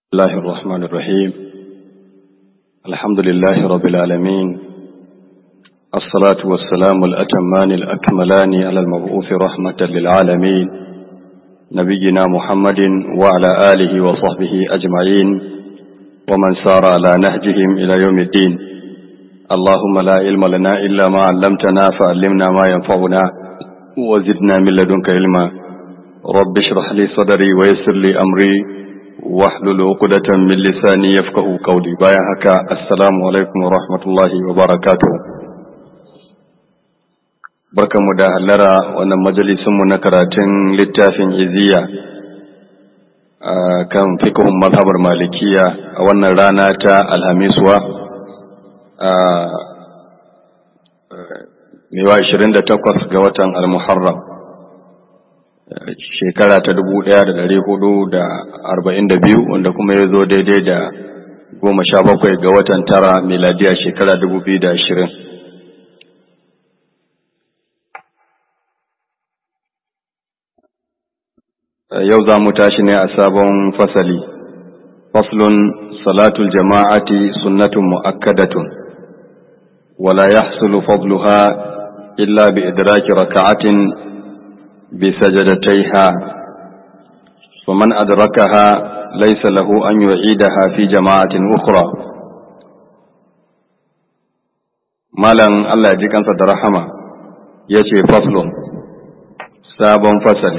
الله الرحمن الرحيم الحمد لله رب العالمين الصلاة والسلام الأتمان الأكملان على المبعوث رحمة للعالمين نبينا محمد وعلى آله وصحبه أجمعين ومن سار على نهجهم إلى يوم الدين اللهم لا علم لنا إلا ما علمتنا فعلمنا ما ينفعنا وزدنا من لدنك علما رب اشرح لي صدري ويسر لي أمري واحلل عقدة من لساني يفقه قولي بايا هكا السلام عليكم ورحمة الله وبركاته barkan mu da hallara wannan majalisunmu na karatun littafin iziya kan fikihun mazhabar malikiya a wannan rana ta alhamiswa mewa 28 ga watan almuharram shekara ta dubu ɗaya da ɗari hudu da arba'in da biyu wanda kuma ya zo daidai da goma sha bakwai ga watan tara miladiya shekara dubu biyu da ashirin yau za mu tashi ne a sabon fasali faslun salatul jama'ati sunnatun mu'akkadatun wala yahsulu fadluha illa bi idraki raka'atin بسجدتيها ومن أدركها ليس له أن يعيدها في جماعة أخرى مالا الله يجيك أنت درحمة يشي فصل ساب فصل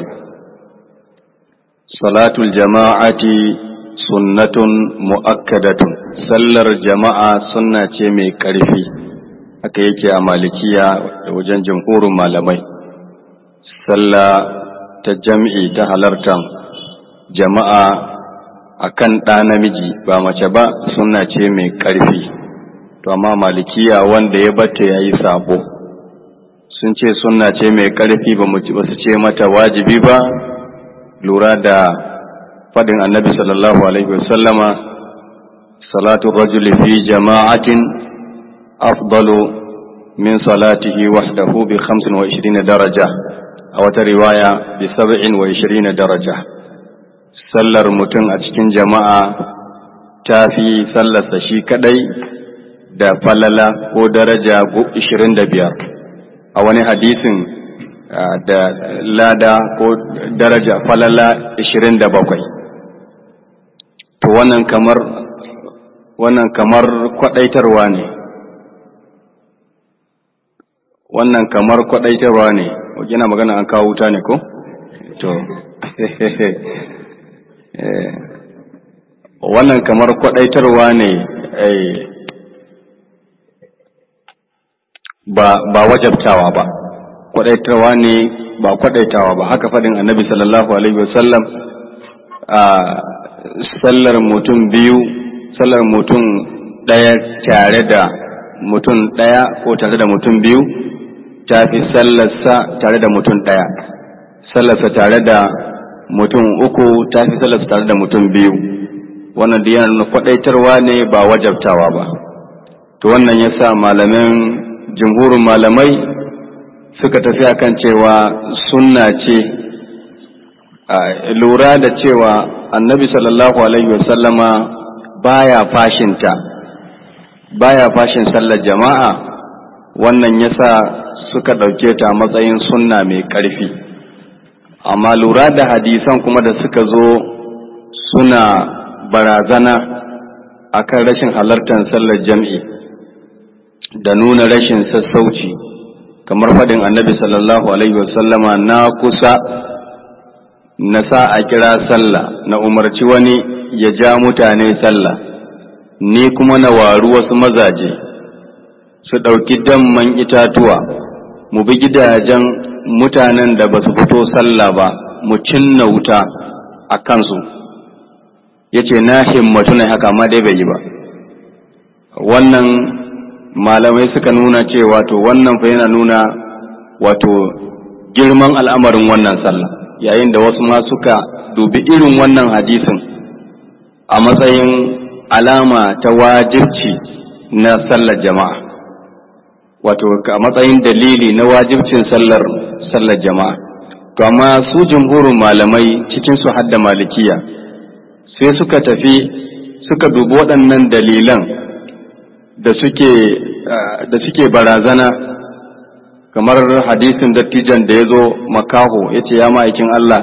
صلاة الجماعة سنة مؤكدة سلر جماعة سنة مي كرفي haka yake a malikiya da wajen jamhurin malamai sallah ta jam'i ta halartan jama'a a kan ɗa namiji ba mace ba suna ce mai ƙarfi to amma malikiya wanda ya bata ya yi sabo sun ce suna ce mai ƙarfi ba su ce mata wajibi ba lura da faɗin annabi sallallahu alaihi wasallama salatu rajuli fi jama'atin afdalu min salatihi wahdahu bi 25 daraja a wata riwaya bi saba'in wa ishirin daraja sallar mutum a cikin jama'a ta fi sallarsa shi kadai da falala ko daraja ishirin da biyar a wani hadisin da lada ko daraja falala ishirin da bakwai to wannan kamar wannan kamar kwadaitarwa ne wannan kamar kwadaitarwa ne yana magana an kawo wuta ne ko? to wannan kamar kwadaitarwa ne ba ba wajabtawa ba kwadaitarwa ne ba kwadaitawa ba haka fadin annabi sallallahu alaihi wasallam a sallar mutum biyu sallar mutum ɗaya tare da mutum ɗaya ko tare da mutum biyu ta fi sallarsa tare da mutum ɗaya sallarsa tare da mutum uku ta fi sallarsa tare da mutum biyu wannan da yana nuna kwaɗaitarwa ne ba wajabtawa ba to wannan ya sa malamin jimhurin malamai suka tafi akan cewa sunna ce lura da cewa annabi sallallahu alaihi wasallama baya fashinta baya fashin sallar jama'a wannan yasa suka ɗauke ta matsayin sunna mai ƙarfi amma lura da hadisan kuma da suka zo suna barazana akan rashin halartar sallar jam'i da nuna rashin sassauci kamar faɗin annabi sallallahu alaihi wasallama na kusa na sa a kira sallah na umarci wani ya ja mutane sallah ni kuma na waru wasu mazaje su ɗauki damman itatuwa mu bi gidajen mutanen da ba su fito sallah ba mu cinna wuta a kansu ya ce na himmatu ne haka ma dai bai yi ba wannan malamai suka nuna cewa to wannan fa yana nuna wato girman al'amarin wannan sallah yayin da wasu ma suka dubi irin wannan hadisin a matsayin alama ta wajibci na sallar jama'a wato a matsayin dalili na wajibcin sallar sallar jama'a to amma su jumhurin malamai cikin su hadda malikiya sai suka tafi suka dubi waɗannan dalilan da suke da suke barazana kamar hadisin dattijan da ya zo makaho ya ce ya ma'aikin Allah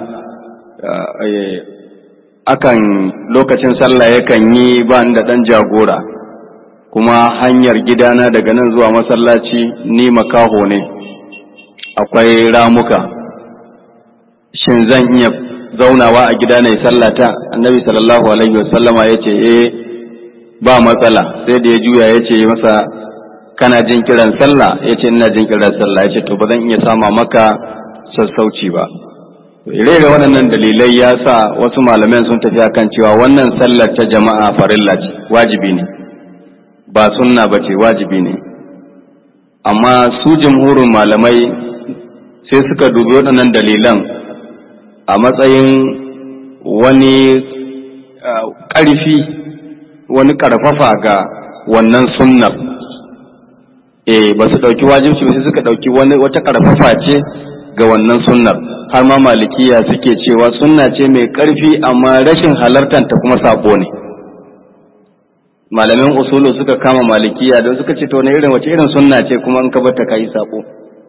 akan lokacin sallah yakan yi ba da ɗan jagora kuma hanyar gidana daga nan zuwa masallaci ni makaho ne akwai ramuka shin zan iya zaunawa a gida na sallata annabi sallallahu alaihi wasallama ya ce eh ba matsala sai da ya juya ya ce masa kana jin kiran sallah ya ce ina jin kiran sallah ya ce to ba zan iya sama maka sassauci ba ire da waɗannan dalilai ya sa wasu malaman sun tafi akan cewa wannan sallar ta jama'a farilla ce wajibi ne ba sunna ba ce wajibi ne amma su jamhurin malamai sai suka dubi waɗannan dalilan a matsayin wani ƙarfi wani ƙarfafa ga wannan sunnar eh ba su ɗauki wajibci ba sai suka ɗauki wani wata ƙarfafa ce ga wannan sunnar har ma malikiya suke cewa sunna ce mai ƙarfi amma rashin halartanta kuma sabo ne malamin usulu suka kama malikiya don suka ce to na irin wace irin sunna ce kuma in ka bar ta kai sabo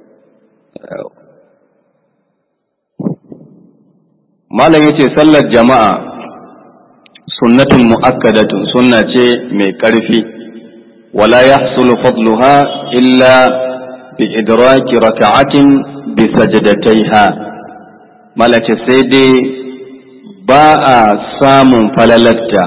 malam yace sallar jama'a sunnatun mu'akkadatun sunna ce mai ƙarfi wala yahsulu fadluha illa bi idraki raka'atin bi sajdataiha malace sai dai ba a samun falalatta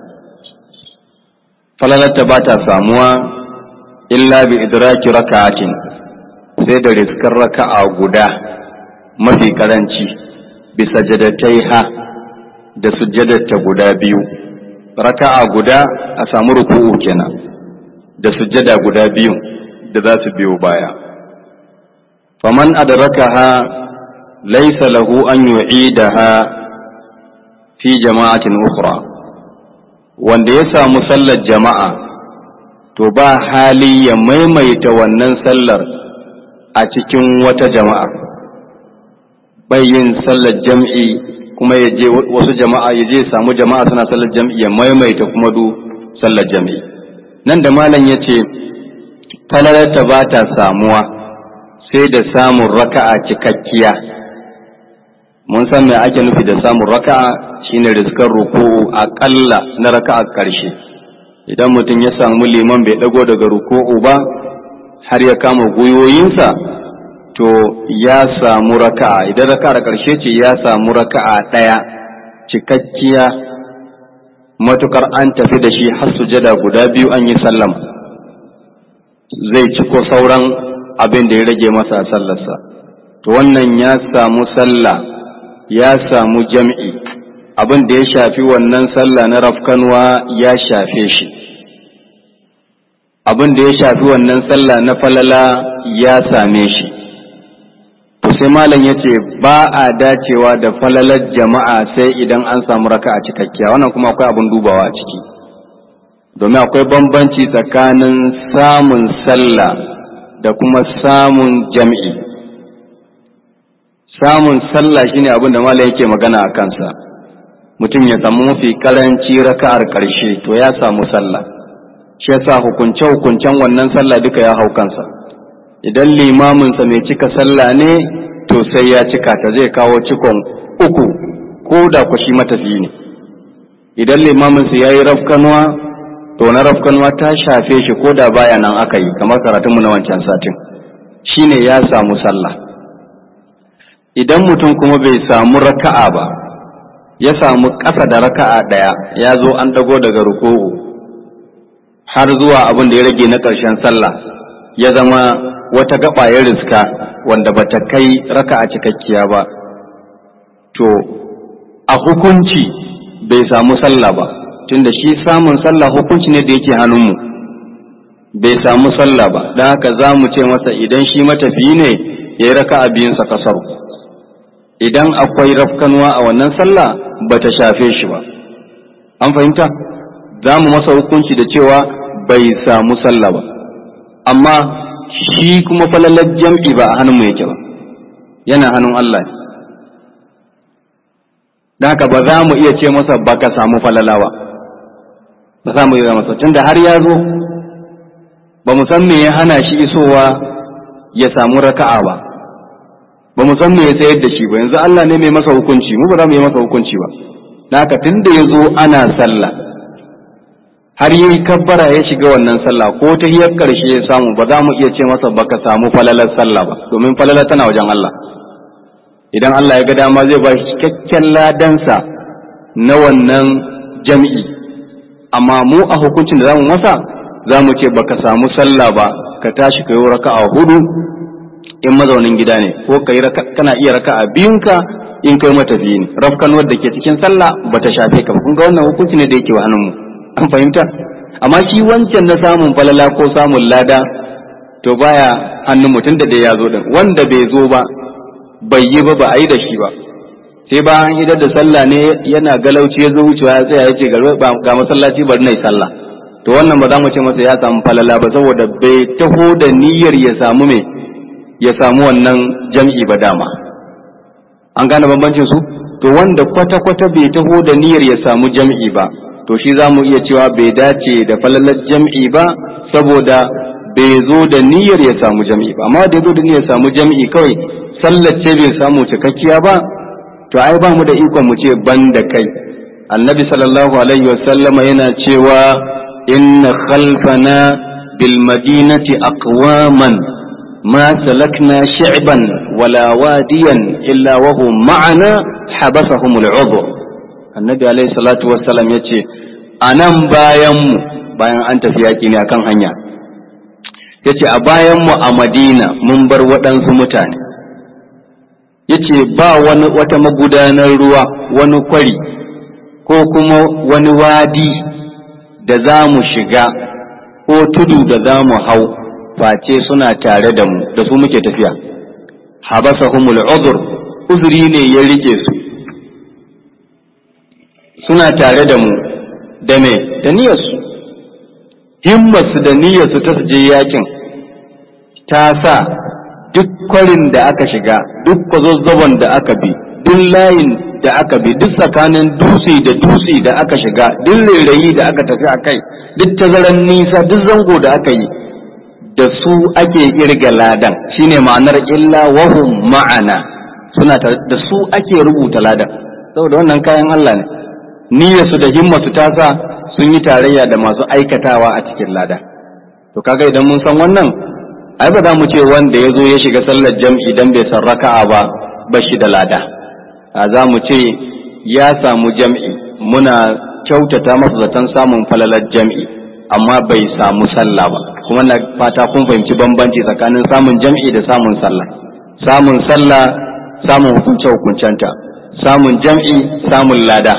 falalatta ba ta samuwa illa bi idraki raka'atin sai da riskar raka'a guda mafi karanci bisa jadatai da sujjadarta guda biyu raka'a guda a samu ruku'u kenan da sujjada guda biyu da za su biyo baya faman adrakaha laysa lahu an yu'idaha fi jama'atin ukhra wanda ya samu sallar jama'a to ba hali ya maimaita wannan sallar a cikin wata jama'a bai yin sallar jam'i kuma ya je wasu jama'a ya je samu jama'a suna sallar jam'i ya maimaita kuma du sallar jam'i nan da malam ya ce falalarta ba ta samuwa sai da samun raka'a cikakkiya mun san me ake nufi da samun raka'a shine riskar ruku'u aƙalla na raka'a ƙarshe idan mutum ya samu liman bai ɗago daga ruku'u ba har ya kama gwiwoyinsa to ya samu raka'a idan raka'ar ƙarshe ce ya samu raka'a ɗaya cikakkiya matukar an tafi da shi har sujada guda biyu an yi sallama zai ciko sauran abin da ya rage masa a sallarsa to wannan ya samu sallah ya samu jam'i abin da ya shafi wannan sallah na rafkanwa ya shafe shi abin da ya shafi wannan sallah na falala ya same shi to sai malam ya ce ba a dacewa da falalar jama'a sai idan an samu raka a cikakkiya wannan kuma akwai abin dubawa a ciki domin akwai bambanci tsakanin samun sallah da kuma samun jam'i samun sallah shine abin da malam yake magana a kansa mutum ya samu mafi karanci raka'ar ƙarshe to ya samu sallah shi yasa hukunce hukuncen wannan sallah duka ya hau kansa idan limaminsa mai cika sallah ne to sai ya cika ta zai kawo cikon uku ko da ku shi matafi ne idan limaminsa ya yi rafkanuwa to na rafkanuwa ta shafe shi ko da baya nan aka yi kamar karatunmu na wancan satin shine ya samu sallah idan mutum kuma bai samu raka'a ba ya samu ƙasa da raka'a ɗaya ya zo an dago daga ruku'u har zuwa abin da ya rage na ƙarshen sallah ya zama wata gaba ya riska wanda bata kai raka'a cikakkiya ba to a hukunci bai samu sallah ba tunda shi samun sallah hukunci ne da yake hannunmu bai samu sallah ba don haka za mu ce masa idan shi matafiyi ne ya yi raka'a biyunsa kasaru idan akwai rafkanuwa a wannan sallah ba ta shafe shi ba an fahimta za mu masa hukunci da cewa bai samu sallah ba amma shi kuma falalar jam'i ba a hannunmu yake ba yana hannun Allah don haka ba za mu iya ce masa ba ka samu falala ba ba za mu iya masa tunda har ya zo ba mu san me ya hana shi isowa ya samu raka'a ba ba mu san me ya tsayar da shi ba yanzu Allah ne mai masa hukunci mu ba za mu yi masa hukunci ba don haka tunda ya zo ana sallah har yi kabbara ya shiga wannan sallah ko ta hiyar karshe ya samu ba za mu iya ce masa baka samu falalar sallah ba domin falalar tana wajen Allah idan Allah ya ga dama zai ba shi cikakken ladansa na wannan jam'i amma mu a hukuncin da zamu masa za mu ce baka samu sallah ba ka tashi ka yi raka'a hudu in mazaunin gida ne ko ka yi kana iya raka'a biyunka in kai matafiyi ne rafkan wadda ke cikin sallah bata shafe ka ba kun ga wannan hukunci ne da yake wa hannun mu an fahimta amma shi wancan na samun falala ko samun lada to baya hannun mutum da dai ya zo din wanda bai zo ba bai yi ba ba a yi da shi ba sai ba an idar da sallah ne yana galauci ya zo wucewa ya tsaya ya ce ga masallaci bari na yi sallah to wannan ba za mu ce masa ya samu falala ba saboda bai taho da niyyar ya samu me ya samu wannan jam'i ba dama an gane bambancin su to wanda kwata-kwata bai taho da niyyar ya samu jam'i ba to shi za mu iya cewa bai dace da falalar jam'i ba saboda bai zo da niyyar ya samu jam'i ba amma da ya zo da niyyar samu jam'i kawai sallar ce bai samu cikakkiya ba to ai ba mu da ikon mu ce ban da kai annabi sallallahu alaihi wasallama yana cewa inna khalfana bil madinati aqwaman ma salakna shi'ban wala wadiyan illa wa hum ma'ana habasahum al'udhr annabi alaihi salatu wassalam yace anan bayan mu bayan an tafi yaki ne akan hanya yace a bayan mu a Madina mun bar waɗansu mutane yace ba wani wata magudanar ruwa wani kwari ko kuma wani wadi da za mu shiga ko tudu da za mu hau face suna tare da mu da su muke tafiya habasahumul uzur uzuri ne ya rike su suna tare da mu da me da niyyarsu himmarsu da niyyarsu ta su je yakin ta sa duk kwarin da aka shiga duk kwazazzabon da aka bi duk layin da aka bi duk tsakanin dutse da dutse da aka shiga duk rairayi da aka tafi a kai duk tazaran nisa duk zango da aka yi da su ake kirga ladan shine ma'anar illa wahum ma'ana suna da su ake rubuta ladan saboda wannan kayan Allah ne niyyarsu da himmatu ta sa sun yi tarayya da masu aikatawa a cikin lada to kaga idan mun san wannan ai ba za mu ce wanda ya zo ya shiga sallar jam'i dan bai san raka'a ba ba shi da lada a za mu ce ya samu jam'i muna kyautata masa zaton samun falalar jam'i amma bai samu sallah ba kuma na fata kun fahimci bambanci tsakanin samun jam'i da samun sallah samun sallah samun hukunce hukuncenta samun jam'i samun lada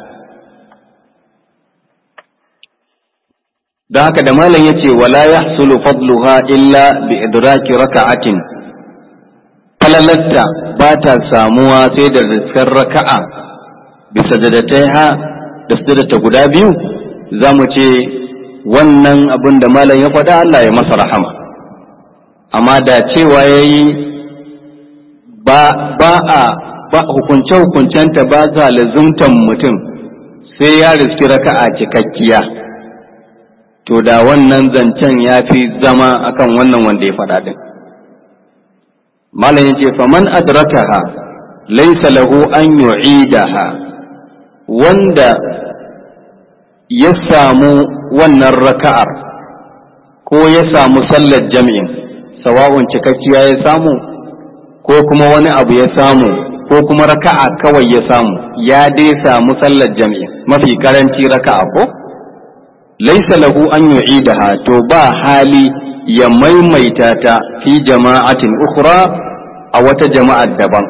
don haka da malam ya ce wala ya fadluha illa bi idraki raka'atin falalatta ba ta samuwa sai da riskar raka'a bisa ha da sujadata guda biyu za mu ce wannan abin da malam ya faɗa Allah ya masa rahama amma da cewa ya yi ba a ba hukunce-hukuncenta ba za lazumtan mutum sai ya riski raka'a cikakkiya to da wannan zancen ya fi zama akan wannan wanda ya faɗa din malam yace faman adrakaha laysa lahu an yu'idaha wanda ya samu wannan raka'ar ko ya samu sallar jami'in sawa'un cikakkiya ya samu ko kuma wani abu ya samu ko kuma raka'a kawai ya samu ya dai samu sallar jami'in mafi karanci raka'a ko laisa lahu an yu'idaha to ba hali ya maimaita ta fi jama'atin ukhra a wata jama'ar daban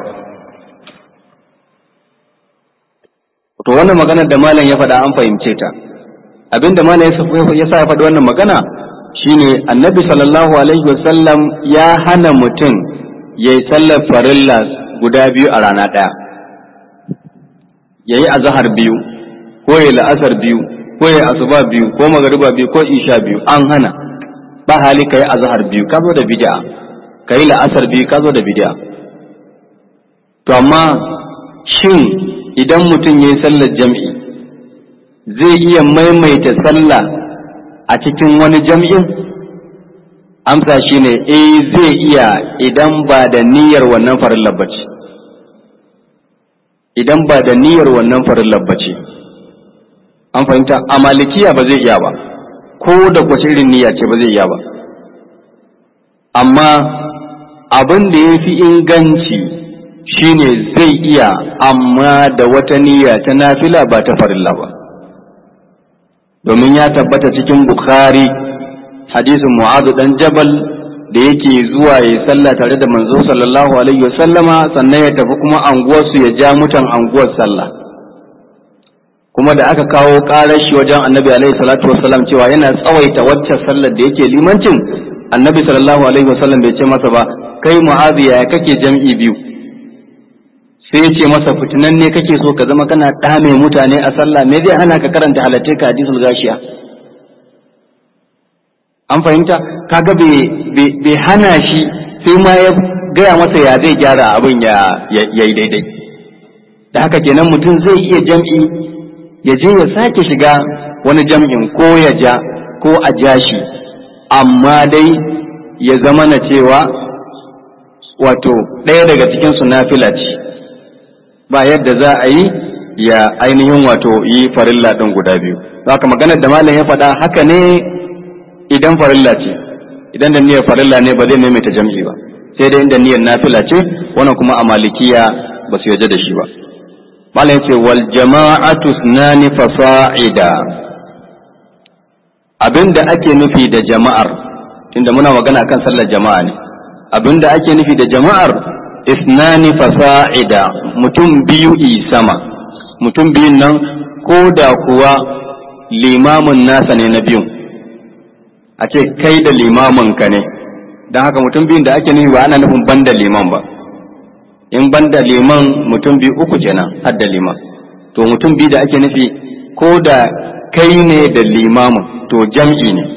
to wannan magana da malam ya faɗa an fahimce ta abinda malam ya sa ya faɗi wannan magana shine annabi sallallahu alaihi wasallam ya hana mutum ya yi sallar farilla guda biyu a rana ɗaya ya yi azahar biyu ko ya la'asar biyu ko ya asuba biyu ko magariba biyu ko isha biyu an hana ba hali ka yi azhar biyu ka zo da bid'a ka yi la'asar biyu ka zo da bid'a to amma shin idan mutum ya yi sallar jam'i zai iya maimaita sallah a cikin wani jam'in amsa shine eh zai iya idan ba da niyyar wannan farin labbaci idan ba da niyyar wannan farin labbaci an fahimta a malikiya ba zai iya ba ko da kwace irin niyya ce ba zai iya ba amma abin da ya fi inganci shine zai iya amma da wata niyya ta nafila ba ta farilla ba domin ya tabbata cikin bukhari hadisin mu'azu dan jabal da yake zuwa ya sallah tare da manzo sallallahu alaihi wasallama sannan ya tafi kuma anguwarsu ya ja mutan anguwar sallah kuma da aka kawo karar shi wajen annabi alaihi salatu wasallam cewa yana tsawaita waccan sallar da yake limancin annabi sallallahu alaihi wasallam bai ce masa ba kai mu'azu ya kake jam'i biyu sai ya ce masa fitinan ne kake so ka zama kana dame mutane a sallah me zai hana ka karanta halatte ka hadisul gashiya an fahimta kaga bai hana shi sai ma ya gaya masa ya zai gyara abin ya yi daidai da haka kenan mutum zai iya jam'i ya je ya sake shiga wani jam'in ko ya ja ko a ja shi amma dai ya zama na cewa wato ɗaya daga cikinsu nafila ce ba yadda za a yi ya ainihin wato yi farilla ɗin guda biyu haka maganar da malam ya faɗa haka ne idan farilla ce idan da niyyar farilla ne ba zai maimaita jam'i ba sai dai inda niyyar nafila ce wannan kuma a malikiya ba su yarda da shi ba malam ya ce wal jama'atu sunani fasa'ida abinda ake nufi da jama'ar tunda muna magana kan sallar jama'a ne abinda ake nufi da jama'ar isnani fasa'ida mutum biyu i sama mutum biyun nan ko da kuwa limamin nasa ne na biyun a ce kai da limamin ka ne don haka mutum biyun da ake nufi ba ana nufin banda liman ba in banda liman mutum biyu uku kenan har da liman to mutum biyu da ake nufi ko da kai ne da limamin to jam'i ne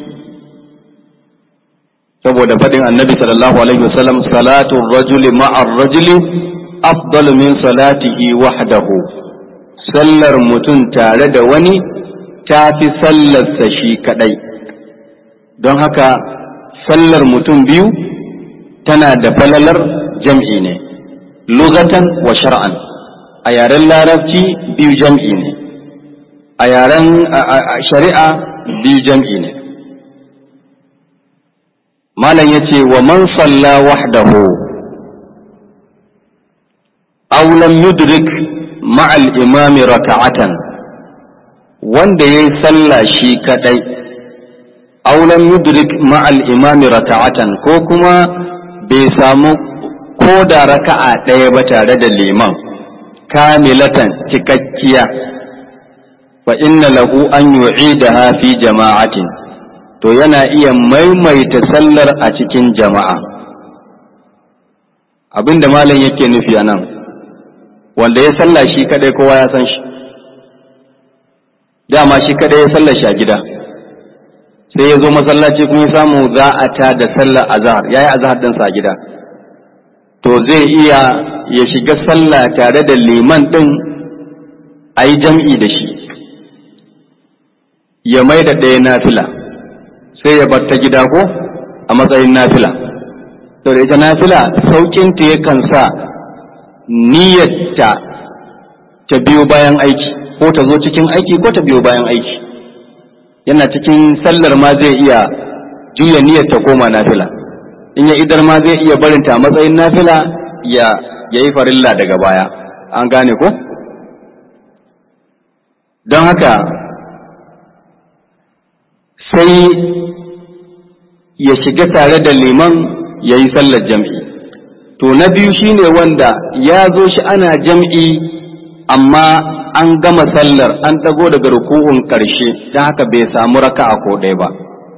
saboda faɗin annabi sallallahu alaihi wasallam salatu rajuli ma'ar rajuli afdalu min salatihi wahdahu sallar mutum tare da wani ta fi sallarsa shi kadai don haka sallar mutum biyu tana da falalar jam'i ne lugatan wa shar'an a yaren larabci biyu jam'i ne a yaren shari'a biyu jam'i ne malam ya ce wa man salla wahdahu aw lam yudrik ma'al imami raka'atan wanda yayi sallah shi kadai aw lam yudrik ma'al imami raka'atan ko kuma bai samu ko da raka'a ɗaya ba tare da liman kamilatan cikakkiya fa inna lahu an yu'idaha fi jama'atin to yana iya maimaita sallar a cikin jama'a abinda malam yake nufi a nan wanda ya salla shi kadai kowa ya san shi dama shi kadai ya salla shi a gida sai ya zo masallaci kuma ya samu za a ta da sallar azhar yayi azhar ɗinsa a gida to zai iya ya shiga sallah tare da liman ɗin a yi jam'i da shi ya mai da ɗaya nafila sai ya bar ta gida ko a matsayin nafila to da ita nafila sauƙinta yakan sa niyyarta ta biyo bayan aiki ko ta zo cikin aiki ko ta biyo bayan aiki yana cikin sallar ma zai iya juya niyyar ta koma nafila in ya idar ma zai iya barinta a matsayin nafila ya yi farilla daga baya an gane ko don haka sai ya shiga tare da liman ya yi sallar jam'i to na biyu shine wanda ya zo shi ana jam'i amma an gama sallar an ɗago daga ruku'un ƙarshe don haka bai samu raka'a ko ɗaya ba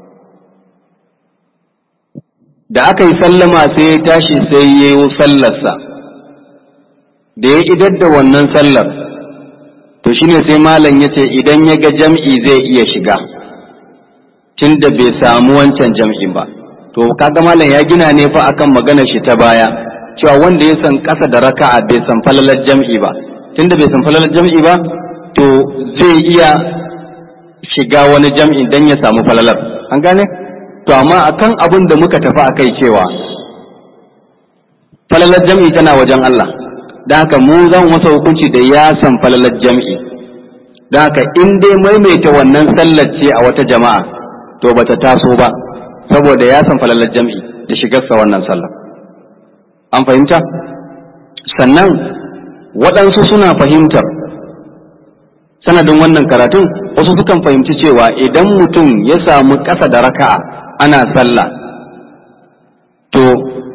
da aka yi sallama sai ya tashi sai ya yi sallarsa da ya idar da wannan sallar to shine sai malam ya ce idan ya ga jam'i zai iya shiga tun da bai samu wancan jam'i ba to kaga malam ya gina ne fa akan maganar shi ta baya cewa wanda ya san ƙasa da raka'a bai san falalar jam'i ba tunda bai san falalar jam'i ba to zai iya shiga wani jam'i dan ya samu falalar an gane to amma akan abin da muka tafi akai cewa falalar jam'i tana wajen Allah da haka mu zan masa hukunci da ya san falalar jam'i da haka in dai maimaita wannan sallar ce a wata jama'a to bata taso ba saboda ya san falalar jam'i da shigarsa wannan sallar an fahimta sannan waɗansu suna fahimtar sanadin wannan karatun wasu sukan fahimci cewa idan mutum ya samu ƙasa da raka'a ana sallah to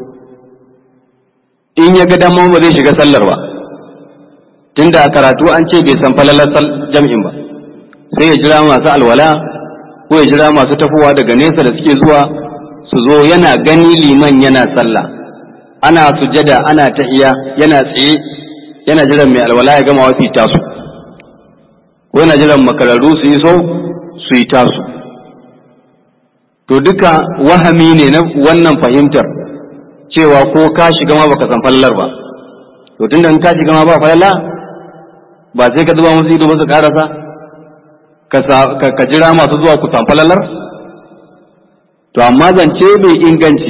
in ya ga dama ba zai shiga sallar ba tunda a karatu an ce bai san falalar jam'in ba sai ya jira masu alwala ko ya jira masu tafowa daga nesa da suke zuwa su zo yana gani liman yana sallah ana sujada ana tahiya yana tsaye yana jiran mai alwala ya gama wasu tasu ko yana jiran makararru su yi so su yi tasu to duka wahami ne na wannan fahimtar cewa ko ka shiga ma baka san fallar ba to tunda in ka shiga ma ba falala ba sai ka zuba musu ido ba su karasa ka jira masu zuwa ku san falalar to amma zance mai inganci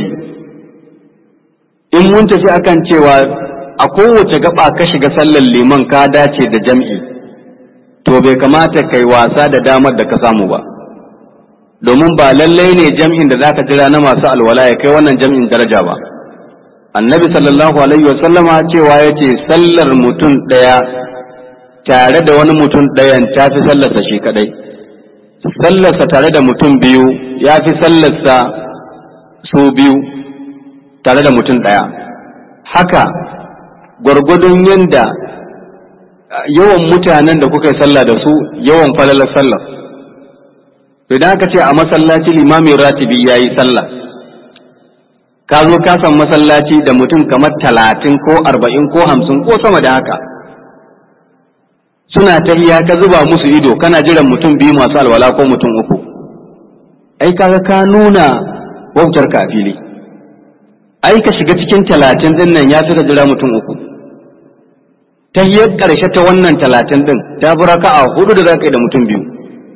in mun tafi akan cewa a kowace gaba ka shiga sallar liman ka dace da jam'i to bai kamata kai wasa da damar da ka samu ba domin ba lallai ne jam'in da zaka jira na masu alwala ya kai wannan jam'in daraja ba annabi sallallahu alaihi wasallama cewa ya ce sallar mutum ɗaya tare da wani mutum ɗayan ta fi sallarsa shi kadai sallarsa tare da mutum biyu ya fi sallarsa su biyu tare da mutum ɗaya haka gwargwadon yadda yawan mutanen da kuka yi sallah da su yawan falalar sallar idan aka ce a masallaci limamin ratibi ya yi sallah ka zo ka san masallaci da mutum kamar talatin ko arba'in ko hamsin ko sama da haka suna tahiya ka zuba musu ido kana jiran mutum biyu masu alwala ko mutum uku ai kaga ka nuna wautar ka fili ai ka shiga cikin talatin din nan ya fi ka jira mutum uku tahiyar ƙarshe ta wannan talatin din ta fi raka'a hudu da za ka yi da mutum biyu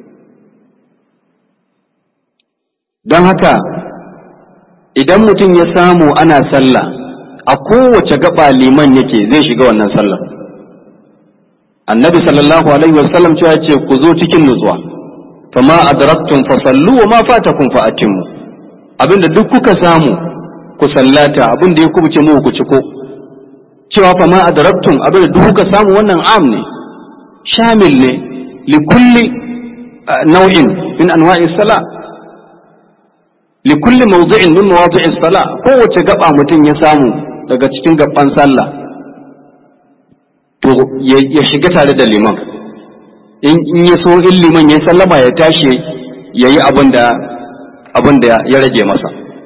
don haka idan mutum ya samu ana sallah a kowace gaba liman yake zai shiga wannan sallah annabi sallallahu alaihi wasallam cewa ce ku zo cikin nutsuwa fama adraktum fa sallu wa ma fatakum fa atimmu abinda duk kuka samu ku sallata abinda ya kubuce mu ku ciko cewa fama adraktum abinda duk kuka samu wannan am ne shamil ne li kulli nau'in min anwa'i salat likulli mawdu'in min mawadi'is sala kowace gaba mutum ya samu daga cikin gaban sallah to ya shiga tare da liman in ya so in liman ya sallama ya tashi ya yi abin da abin da ya rage masa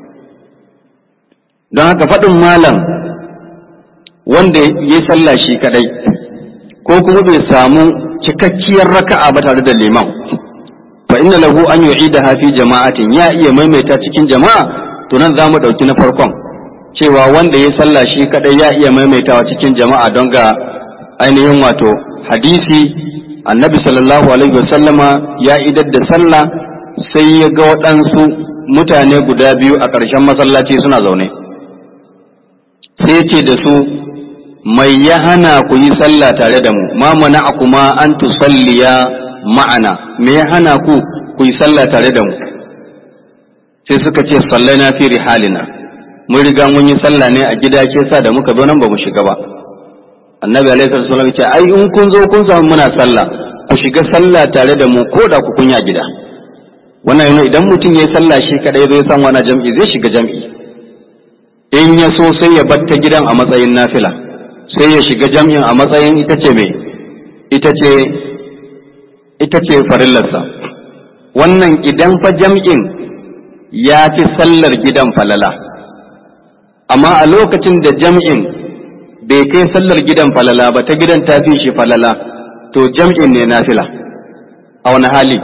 don haka faɗin malam wanda ya sallah shi kadai ko kuma bai samu cikakkiyar raka'a ba tare da liman fa inna lahu an yu'idaha fi jama'atin ya iya maimaita cikin jama'a to nan zamu dauki na farkon cewa wanda ya sallah shi kadai ya iya maimaitawa cikin jama'a don ga ainihin wato hadisi annabi sallallahu alaihi wasallama ya idar da sallah sai ya ga waɗansu mutane guda biyu a ƙarshen masallaci suna zaune sai ce da su mai ya hana ku yi sallah tare da mu ma mana kuma an tusalliya ma'ana me ya hana ku ku yi sallah tare da mu sai suka ce sallai na fi rihalina mun riga mun yi sallah ne a gida ke sa da muka zo nan ba mu shiga ba annabi alaihi sallallahu ce ai in kun zo kun samu muna sallah ku shiga sallah tare da mu ko da ku kunya gida wannan yana idan mutum ya yi sallah shi kadai zai san wani jam'i zai shiga jam'i in ya so sai ya batta gidan a matsayin nafila sai ya shiga jam'in a matsayin ita ce mai ita ce ita ce farillarsa wannan idan fa jam'in ya fi sallar gidan falala amma a lokacin da jam'in bai kai sallar gidan falala ba ta gidan ta fi shi falala to jam'in ne nafila a wani hali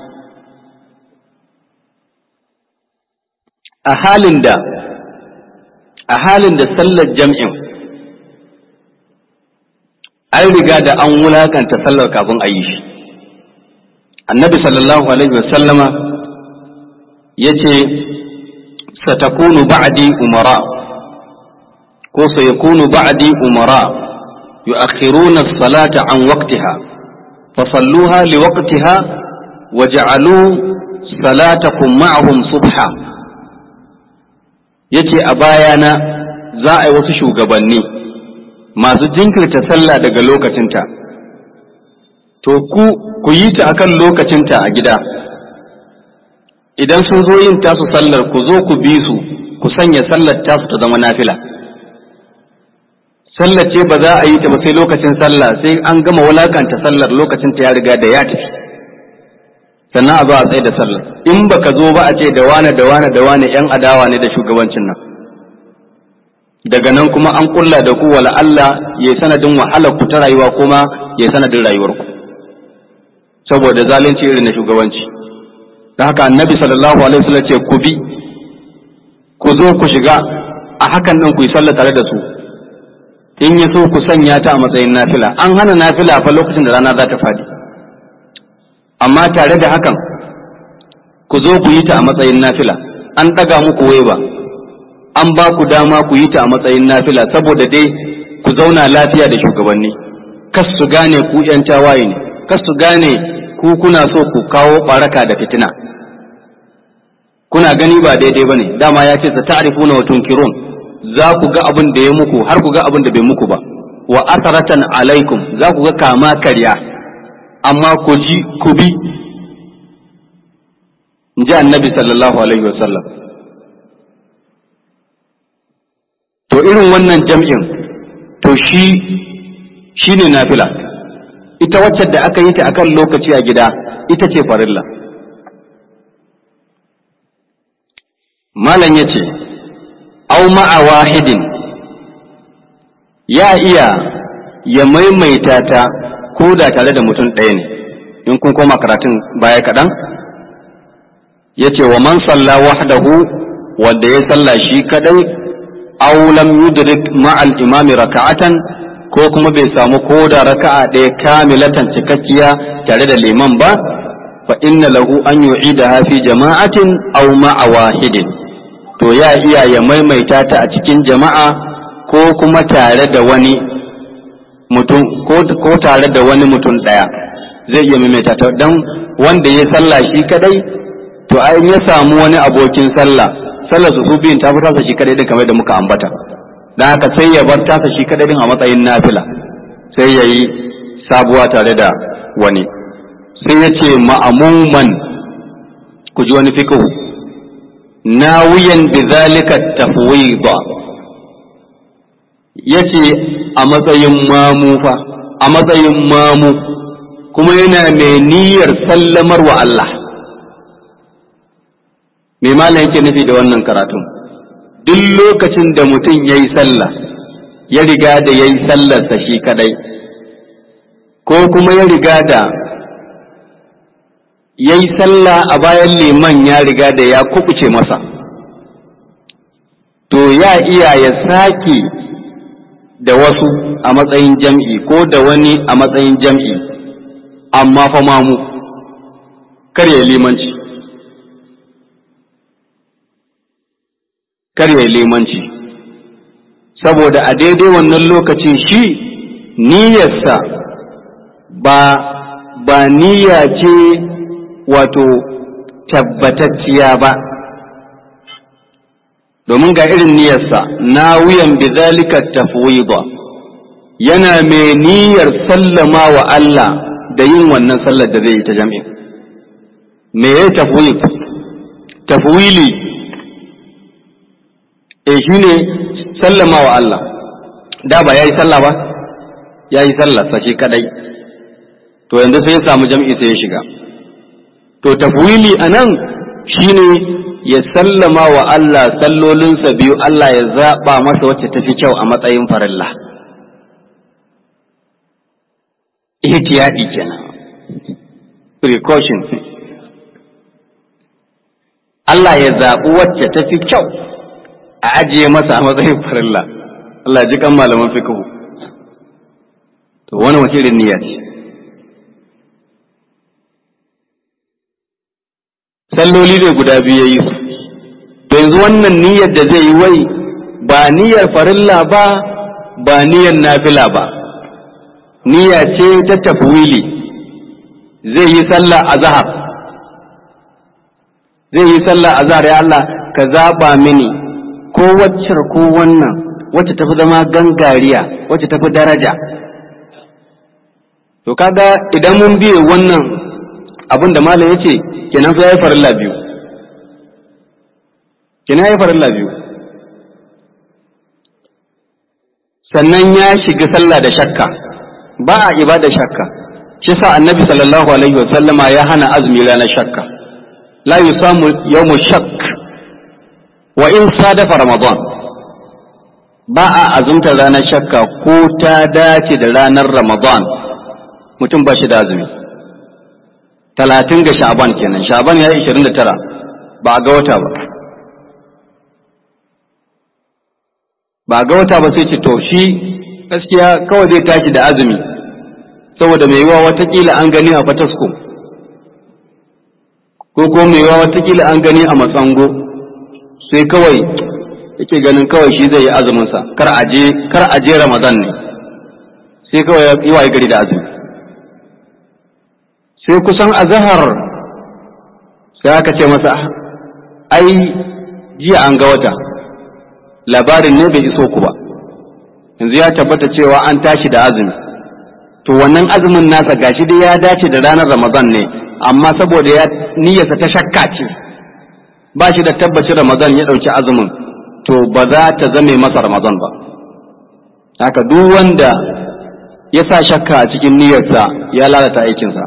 a halin da a halin da sallar jam'in an riga da an wulakanta sallar kafin a yi shi annabi sallallahu alaihi wasallama ya ce satakunu ba'di umara ko sayakunu ba'di umara yu'akhiruna as-salata an waqtiha fasalluha liwaqtiha waj'alu salatakum ma'ahum subha yace a bayana za a yi wasu shugabanni masu jinkirta sallah daga lokacinta to ku ku yi ta akan lokacinta a gida idan sun zo yin tasu sallar ku zo ku bi su ku sanya sallar tasu ta zama nafila sallar ce ba za a yi ta ba sai lokacin sallah sai an gama wulakanta sallar lokacin ta ya riga da ya tafi sannan a zo a tsaye da sallar in baka zo ba a ce da wane da wane da wane yan adawa ne da shugabancin nan daga nan kuma an kulla da ku wala Allah ya sanadin wahalar ku ta rayuwa kuma ya sanadin rayuwar ku saboda zalunci irin na shugabanci da haka annabi sallallahu alaihi wasallam ce ku bi ku zo ku shiga a hakan nan ku yi sallah tare da su in ya so ku sanya ta a matsayin nafila an hana nafila fa lokacin da rana za ta fadi amma tare da hakan ku zo ku yi ta a matsayin nafila an ɗaga muku waiba an ba ku dama ku yi ta a matsayin nafila saboda dai ku zauna lafiya da shugabanni kas su gane ku yan tawaye ne kas su gane ku kuna so ku kawo baraka da fitina kuna gani ba daidai bane dama ya ce ta'rifuna wa tunkirun za ku ga abin da ya muku har ku ga abin da bai muku ba wa asaratan alaikum za ku ga kama karya amma ku ji ku bi in ji annabi sallallahu alaihi wasallam to irin wannan jam'in to shi shi ne nafila ita wacce da aka yi ta akan lokaci a gida ita ce farilla malam ya ce au ma'a wahidin ya iya ya maimaita ta ko da tare da mutum ɗaya ne in kun koma karatun baya kaɗan ya ce wa man salla wahdahu wanda ya salla shi kadai aw lam yudrik ma'al imami raka'atan ko kuma bai samu ko da raka'a ɗaya kamilatan cikakkiya tare da liman ba fa inna lahu an yu'idaha fi jama'atin aw ma'a wahidin to ya iya ya maimaita ta a cikin jama'a ko kuma tare da wani mutum ko tare da wani mutum ɗaya zai iya maimaita ta dan wanda ya sallah shi kadai to ai ya samu wani abokin sallah sallar su biyun ta fi tasa shi kadai din kamar da muka ambata dan haka sai ya bar tasa shi kadai din a matsayin nafila sai ya yi sabuwa tare da wani sai ya ce ma'amuman ku ji wani fiqh nawiyan bi zalika tafwida yace a matsayin mamu fa a matsayin mamu kuma yana mai niyyar sallamar wa Allah me malam yake nufi da wannan karatun duk lokacin da mutum ya yi sallah ya riga da ya yi sallarsa shi kadai ko kuma ya riga da ya yi sallah a bayan liman ya riga da ya kubuce masa to ya iya ya sake da wasu a matsayin jam'i ko da wani a matsayin jam'i amma fa mamu kar ya limanci kar ya limanci saboda a daidai wannan lokacin shi niyyarsa ba ba niyya ce wato tabbatacciya ba domin ga irin niyyarsa na wuyan bizalika tafwida yana mai niyyar sallama wa Allah da yin wannan sallar da zai yi ta jami'a me ya tafwid tafwili e shi ne sallama wa Allah da ba ya yi sallah ba ya yi sallah sashi kadai to yanzu sai ya samu jam'i sai ya shiga to tafwili a nan shi ne ya sallama wa Allah sallolinsa biyu Allah ya zaɓa masa wacce tafi kyau a matsayin farilla ihtiyadi kenan precaution Allah ya zaɓi wacce tafi kyau a ajiye masa a matsayin farilla Allah ji kan malaman fiqh to wani wace irin niyya ce salloli ne guda biyu yayi su to yanzu wannan niyyar da zai yi wai ba niyyar farilla ba ba niyyar nafila ba niyya ce ta tafwili zai yi sallah azhar zai yi sallah azhar ya Allah ka zaba mini ko waccar ko wannan wacce tafi zama gangariya wacce tafi daraja to kaga idan mun biye wannan abin da malam yace kenan fa yayi farilla biyu kenan yayi farilla biyu sannan ya shiga sallah da shakka ba a ibada shakka shi sa annabi sallallahu alaihi wasallama ya hana azumi ranar shakka la yusamu yawmu shakk wa in sadafa ramadan ba a azumta ranar shakka ko ta dace da ranar ramadan mutum ba shi da azumi talatin ga sha'aban kenan sha'aban ya yi ishirin da tara ba a ga wata ba ba a ga wata ba sai ce to shi gaskiya kawai zai tashi da azumi saboda mai yiwa watakila an gani a fatasko ko ko mai yiwa watakila an gani a matsango sai kawai yake ganin kawai shi zai yi azuminsa kar aje kar aje ramadan ne sai kawai yi wa gari da azumi sai kusan azahar sai aka ce masa ai jiya an ga wata labarin ne bai iso ku ba yanzu ya tabbata cewa an tashi da azumi to wannan azumin nasa gashi dai ya dace da ranar ramadan ne amma saboda ya niyyarsa ta shakka ce ba shi da tabbacin ramadan ya ɗauki azumin to ba za ta zame masa ramadan ba haka duk wanda ya sa shakka a cikin niyyarsa ya lalata aikinsa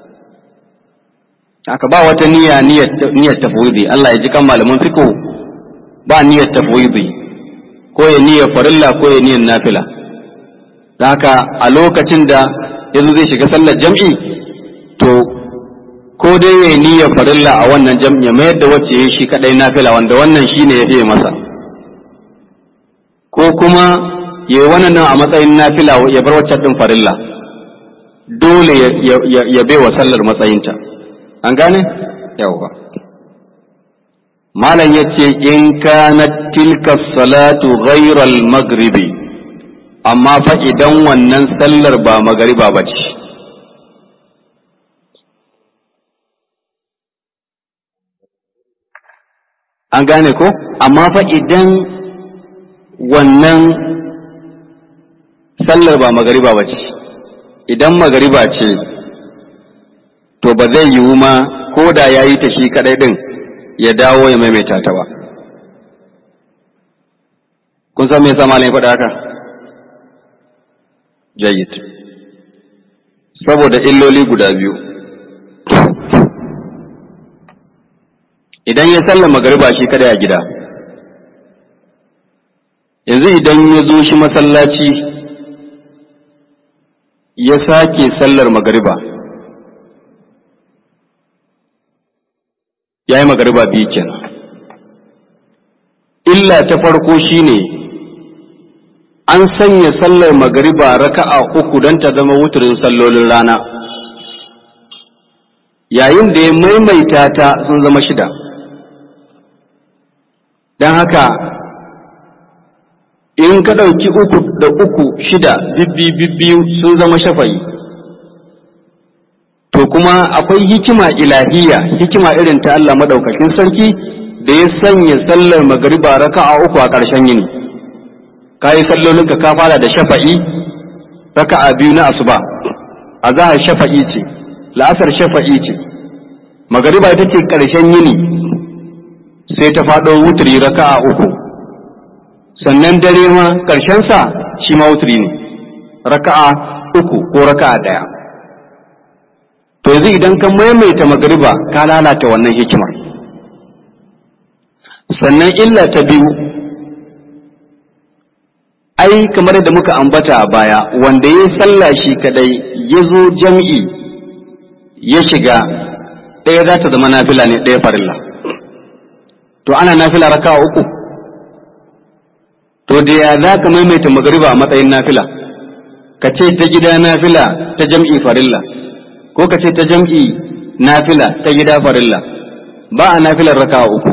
haka ba wata niyya niyyar tafwidi Allah ya ji kan malaman fiqh ba niyyar tafwidi ko ya niyyar farilla ko ya niyyar nafila haka a lokacin da yanzu zai shiga sallar jam'i to ko dai ya niyyar farilla a wannan jam'i ya mayar da wacce ya shi kadai nafila wanda wannan shine ya fiye masa ko kuma ya yi wannan a matsayin nafila ya bar wacce din farilla dole ya bai wa sallar matsayinta an gane yawwa malam ya ce in kanat tilka salatu ghairal maghribi amma fa idan wannan sallar ba magariba ba ce an gane ko amma fa idan wannan sallar ba magariba ba ce idan magariba ce to ba zai yiwu ma ko da ya yi ta shi kadai din ya dawo ya maimaita ta ba kun san me yasa malam ya faɗa haka jayyid saboda illoli guda biyu idan ya sallama magariba shi kada a gida yanzu idan ya zo shi masallaci ya sake sallar magariba ya yi magariba biyu kenan illa ta farko shine an sanya sallar magariba raka'a uku don ta zama wuturin sallolin rana yayin da ya maimaita ta sun zama shida don haka in ka ɗauki uku da uku shida bibbi bibbiyu sun zama shafayi to kuma akwai hikima ilahiya hikima irin ta Allah madaukakin sarki da ya sanya sallar magariba raka'a uku a ƙarshen yini ka yi sallolinka ka fara da shafa'i raka'a biyu na asuba azahar shafa'i ce la'asar shafa'i ce magariba ita ce ƙarshen yini sai ta faɗo wuturi raka'a uku sannan dare ma sa shi ma wuturi ne raka'a uku ko raka'a ɗaya to yanzu idan ka maimaita magariba ka lalata wannan hikimar sannan illa ta biyu ai kamar da muka ambata a baya wanda ya sallah shi kadai ya zo jam'i ya shiga ɗaya za ta zama nafila ne ɗaya farilla to ana nafila raka uku to da ya za ka maimaita magariba a matsayin nafila ka ce ta gida nafila ta jam'i farilla ko ka ce ta jam'i nafila ta gida farilla ba a nafilar raka uku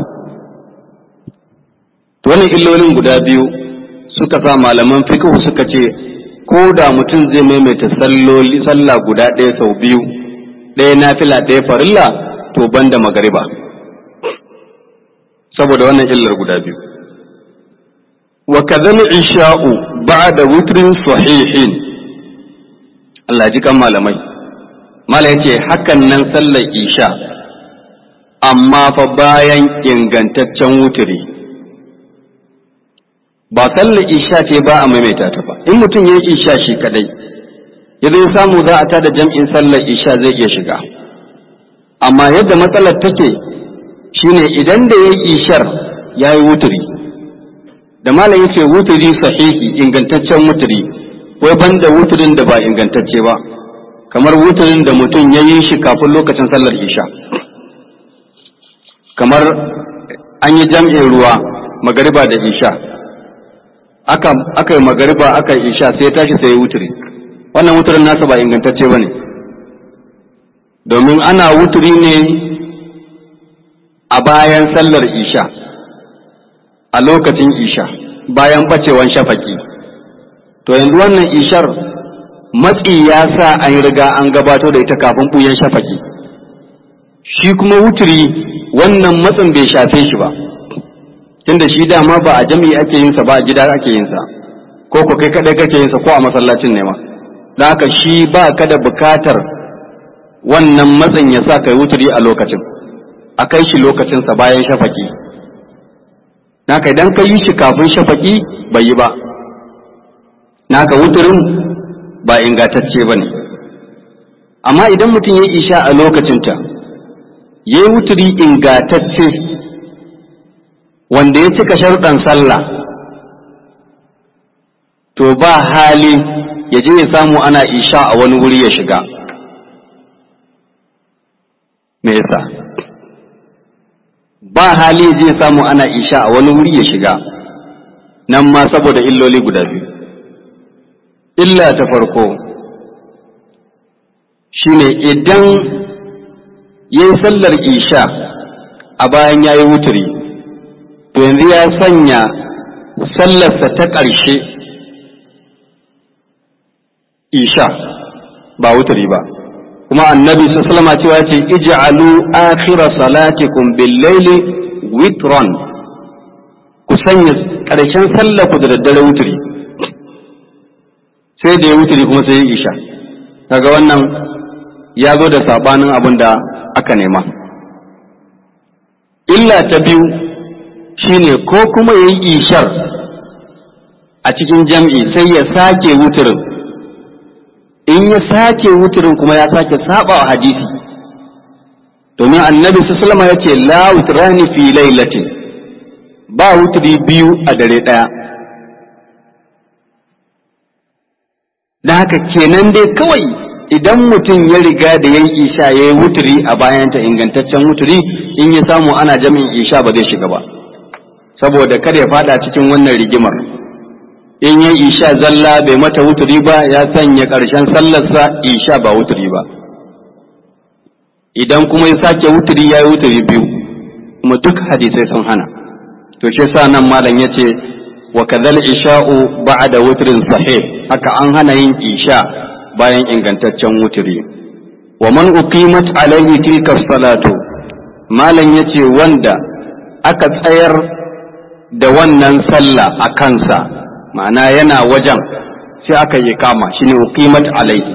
to wannan illolin guda biyu suka sa malaman fiqh suka ce ko da mutum zai maimaita salloli sallah guda ɗaya sau biyu ɗaya nafila ɗaya farilla to banda magariba saboda wannan illar guda biyu wa kadhal isha'u ba'da witrin sahihin Allah ji kan malamai mala yace hakan nan sallar isha amma fa bayan ingantaccen wuturi ba sallar isha ce ba a maimaita ta ba in mutum ya yi isha shi kadai ya zai samu za a tada jam'in sallar isha zai iya shiga amma yadda matsalar take shine idan da ya yi ishar ya yi wuturi da malam yace wuturi sahihi ingantaccen wuturi wai banda wuturin da ba ingantacce ba kamar wuturin da mutum ya yi shi kafin lokacin sallar isha kamar an yi jam'in ruwa magariba da isha aka aka yi magariba aka yi isha sai tashi sai ya wuturi wannan wuturin nasa ba ingantacce ba ne domin ana wuturi ne a bayan sallar isha a lokacin isha bayan bacewan shafaki to yanzu wannan ishar matsi ya sa an riga an gabato da ita kafin buyan shafaki shi kuma wuturi wannan matsin bai shafe shi ba tunda shi dama ba a jami'i ake yinsa ba a gida ake yinsa ko ko kai kadai kake yinsa ko a masallacin ne ma don haka shi ba ka da bukatar wannan matsin ya sa kai wuturi a lokacin a kai shi lokacinsa bayan shafaki naka idan ka yi shi kafin shafaki bai yi ba naka wuturin ba ingantacce ba ne amma idan mutum ya isha a lokacinta ya yi wuturi ingantacce wanda ya cika sharuɗan sallah to ba hali ya je ya samu ana isha a wani wuri ya shiga me yasa ba hali ya je ya samu ana isha a wani wuri ya shiga nan ma saboda illoli guda biyu illa ta farko shine idan ya yi sallar isha a bayan ya yi wuturi to yanzu ya sanya sallarsa ta ƙarshe isha ba wuturi ba kuma annabi sallama cewa ce ij'alu akhira salatikum bil-laili witran ku sanya ƙarshen sallar ku da daddare wuturi sai da ya wuturi kuma sai ya isha kaga wannan ya zo da sabanin abin da aka nema illa ta biyu shine ko kuma ya yi ishar a cikin jam'i sai ya sake wuturin in ya sake wuturin kuma ya sake saba wa hadisi domin annabi sallama ya ce la wutrani fi lailatin ba wuturi biyu a dare ɗaya da haka kenan dai kawai idan mutum ya riga da yan isha ya yi wuturi a bayanta ingantaccen wuturi in ya samu ana jami'in isha ba zai shiga ba saboda kada ya fada cikin wannan rigimar in ya isha zalla bai mata wuturi ba ya sanya ƙarshen sallarsa isha ba wuturi ba idan kuma ya sake wuturi ya yi wuturi biyu kuma duk hadisai sun hana to shi sa nan malam ya ce wa kadhal isha'u ba'da wutrin sahih haka an hana yin isha bayan ingantaccen wuturi wa man uqimat alaihi tilka salatu malam yace wanda aka tsayar da wannan sallah a kansa ma'ana yana wajen sai aka yi kama shine uqimat alaihi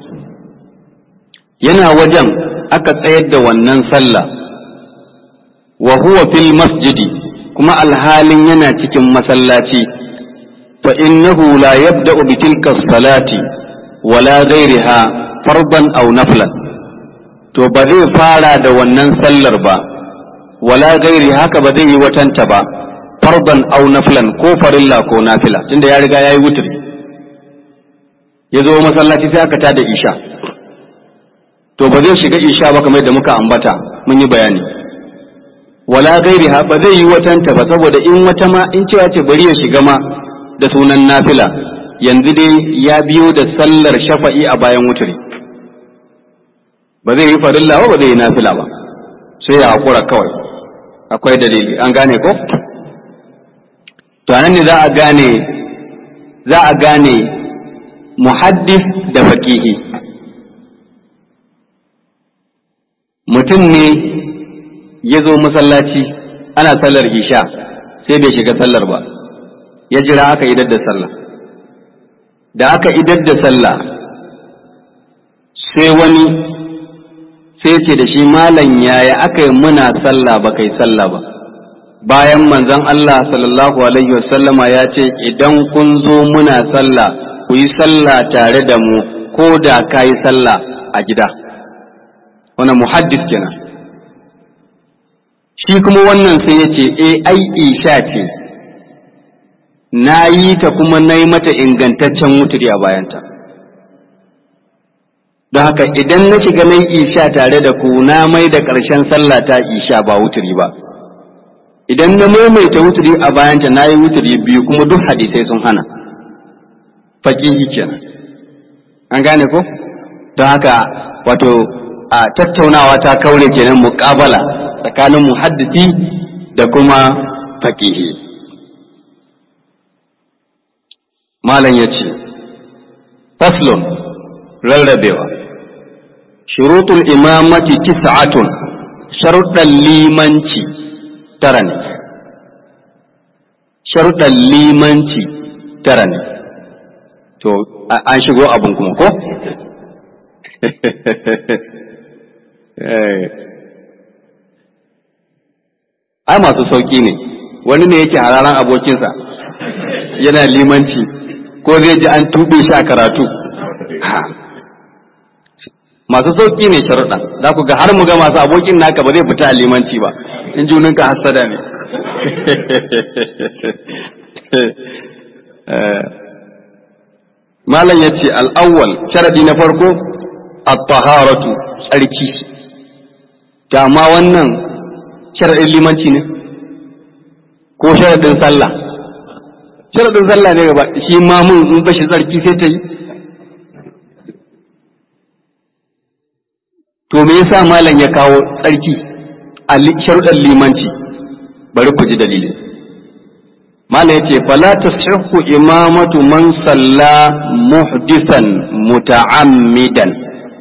yana wajen aka tsayar da wannan sallah wa huwa fil masjidi kuma alhalin yana cikin masallaci fa innahu la yabda'u bi tilka salati wala ghairiha farban aw naflan to ba zai fara da wannan sallar ba wala gairi haka ba zai yi watanta ba farban aw naflan ko farilla ko nafila tunda ya riga yayi wutri ya zo masallaci sai aka tada isha to ba zai shiga isha ba kamar da muka ambata mun yi bayani wala gairiha ba zai yi watanta ba saboda in wata ma in cewa ce bari ya shiga ma da sunan nafila yanzu dai ya biyo da sallar shafa'i a bayan wuturi ba zai yi farilla ba ba zai yi nafila ba sai ya haƙura kawai akwai dalili an gane ko to anan ne za a gane za a gane muhaddis da faƙihi mutum ne ya zo masallaci ana sallar isha sai bai shiga sallar ba ya jira aka idar da sallah da aka idar da sallah sai wani sai ce da shi malam yaya aka yi muna sallah ba kai sallah ba bayan manzon Allah sallallahu alaihi wasallama ya ce idan kun zo muna sallah ku yi sallah tare da mu ko da ka yi sallah a gida wannan muhaddis kenan shi kuma wannan sai ya ce e ai isha ce na yi ta kuma na yi mata ingantaccen wuturi a bayanta don haka idan na shiga nan isha tare da ku na mai da ƙarshen sallah ta isha ba wuturi ba idan na maimaita wuturi a bayanta na yi wuturi biyu kuma duk hadisai sun hana faƙihi kenan an gane ko don haka wato a tattaunawa ta kaure kenan muƙabala tsakanin muhaddisi da kuma faƙihi malam ya ce faslun rarrabewa shurutul imamati tis'atun sharuɗan limanci tara ne sharuɗan limanci tara ne to an shigo abin kuma ko ai masu sauƙi ne wani ne yake hararan abokinsa yana limanci ko zai ji an tuɓe shi a karatu masu sauƙi ne sharuɗa za ku ga har mu ga masu abokin naka ba zai fita a limanci ba in juninka hassada ne malam ya ce al'awwal sharaɗi na farko at-taharatu tsarki ma wannan sharaɗin limanci ne ko sharaɗin sallah sharaɗin sallah ne gaba shi mamun in bashi tsarki sai ta yi to me yasa malam ya kawo tsarki a sharuɗan limanci bari ku ji dalilin malam ya ce fala tasihhu imamatu man salla muhdisan muta'ammidan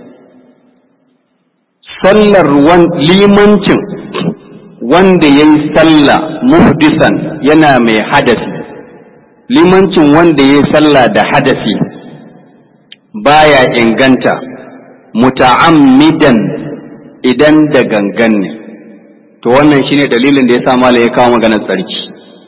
sallar limancin wanda ya yi sallah muhdisan yana mai hadasi limancin wanda ya yi sallah da hadasi baya inganta muta'ammidan idan da gangan ne to wannan shine dalilin da ya sa mala ya kawo maganar tsarki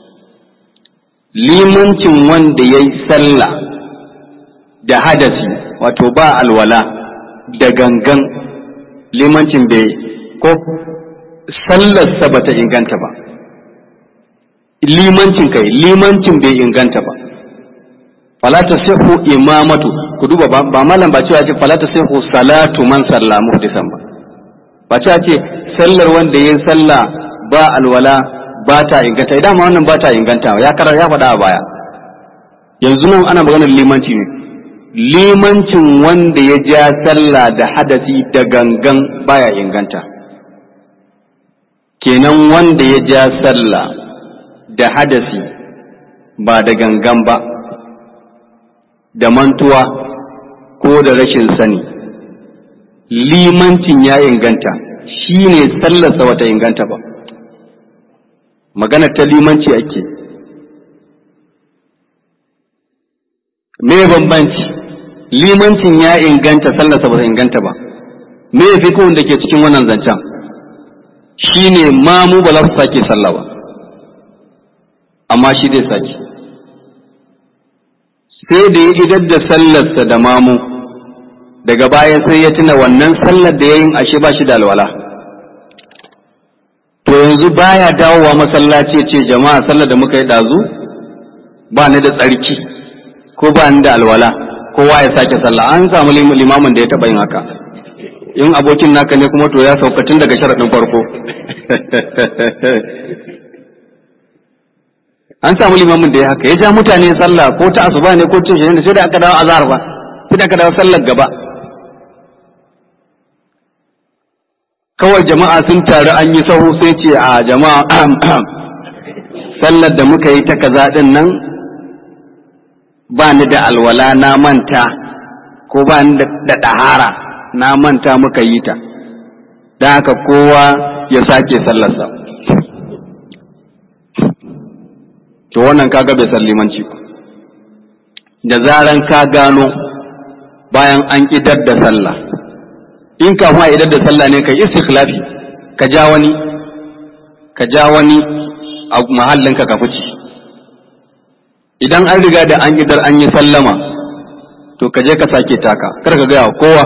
limancin wanda ya yi sallah da hadasi wato ba alwala da gangan limancin bai ko sallarsa ba ta inganta ba limancin kai limancin bai inganta ba falata sihu imamatu ku duba ba malam ba cewa ce falata sihu salatu man salla muhdisan ba ba cewa ce sallar wanda yin sallah ba alwala ba ta inganta idan ma wannan ba ta inganta ya karar ya faɗa a baya yanzu nan ana maganar limanci ne limancin wanda ya ja sallah da hadasi da gangan baya inganta kenan wanda ya ja sallah da hadasi ba da gangan ba da mantuwa ko da rashin sani limancin ya inganta shi ne sallarsa wata inganta ba magana ta limanci ake me bambanci limancin ya inganta sallarsa ba ta inganta ba me fikihun da ke cikin wannan zancen shi ne mamu ba za su sake sallah ba amma shi zai sake sai da ya idar da sallarsa da mamu daga baya sai ya tuna wannan sallar da ya yin ashe ba shi da alwala to yanzu baya dawowa masallaci ce jama'a sallar da muka yi ɗazu ba ni da tsarki ko ba ni da alwala kowa ya sake sallah an samu limamin da ya taɓa yin haka in abokin naka ne kuma to ya sauka tun daga sharaɗin farko an samu limamin da ya haka ya ja mutane sallah ko ta asuba ne ko ta shi ne sai da aka dawo azhar ba sai da aka dawo sallar gaba kawai jama'a sun taru an yi sahu sai ce a jama'a sallar da muka yi ta kaza din nan ba ni da alwala na manta ko ba ni da ɗahara na manta muka yi ta don haka kowa ya sake sallarsa to wannan kaga bai san limanci da zaran ka gano bayan an idar da sallah in kafin a idar da sallah ne ka istikhlafi ka ja wani ka ja wani a mahallinka ka fice idan an riga da an idar an yi sallama to ka je ka sake taka kar ka gaya wa kowa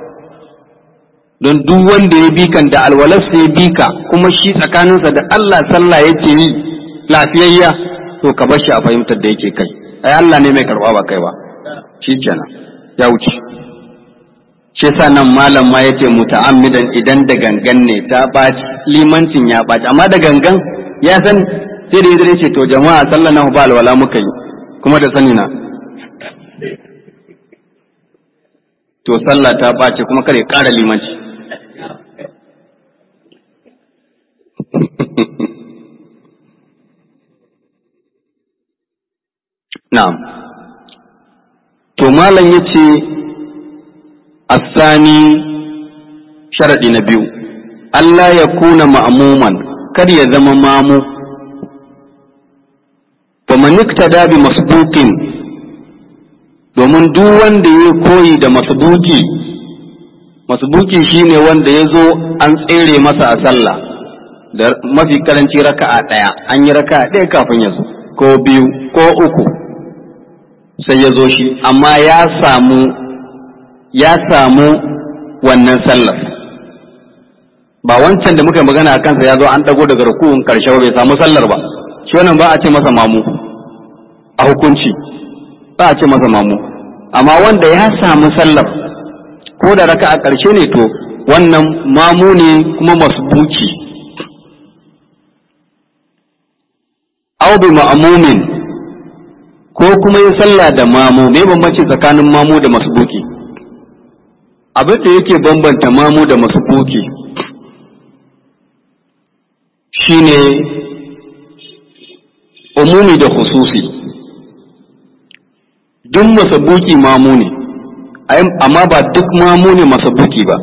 don duk wanda ya bi kan da alwalarsa ya bi ka kuma shi tsakaninsa da Allah sallah yake yi lafiyayya to ka bar shi a fahimtar da yake kai ai Allah ne mai karba ba kai ba shikenan ya wuce shi yasa nan malam ma yace muta'ammidan idan da gangan ne ta baci limancin ya baci amma da gangan ya san sai da yadda ce to jama'a sallah na ba alwala muka yi kuma da sani na to sallah ta bace kuma kare ƙara limanci Na'am. To malam ya ce, Asani sharaɗi na biyu, Allah ya kuna ma'amuman, kar ya zama mamu, ba manikta dabi masbukin domin duk wanda ya koyi da masbuki, masbuki shine wanda ya zo an tsere masa a sallah, da mafi karanci raka'a ɗaya, an yi raka'a ɗaya kafin ya zo, ko biyu, ko uku. sai ya zo shi amma ya samu ya samu wannan sallar ba wancan da muka magana a kansa ya zo an dago daga rukun karshe ba bai samu sallar ba shi wannan ba a ce masa mamu a hukunci ba a ce masa mamu amma wanda ya samu sallar ko da raka a karshe ne to wannan mamu ne kuma masbuki au bi ma'mumin ko kuma yi sallah da mamu me bambanci tsakanin mamu da masbuki abin da yake bambanta mamu da masbuki shine umumi da khususi duk masabuki mamu ne amma ba duk mamu ne masabuki ba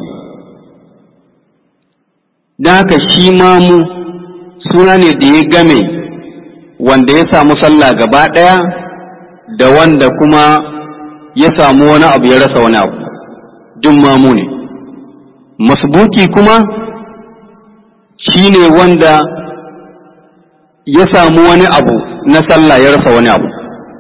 don haka shi mamu suna ne da ya game wanda ya samu sallah gaba ɗaya da wanda kuma ya samu wani abu ya rasa wani abu duk mamu ne masbuki kuma shi ne wanda ya samu wani abu na sallah ya rasa wani abu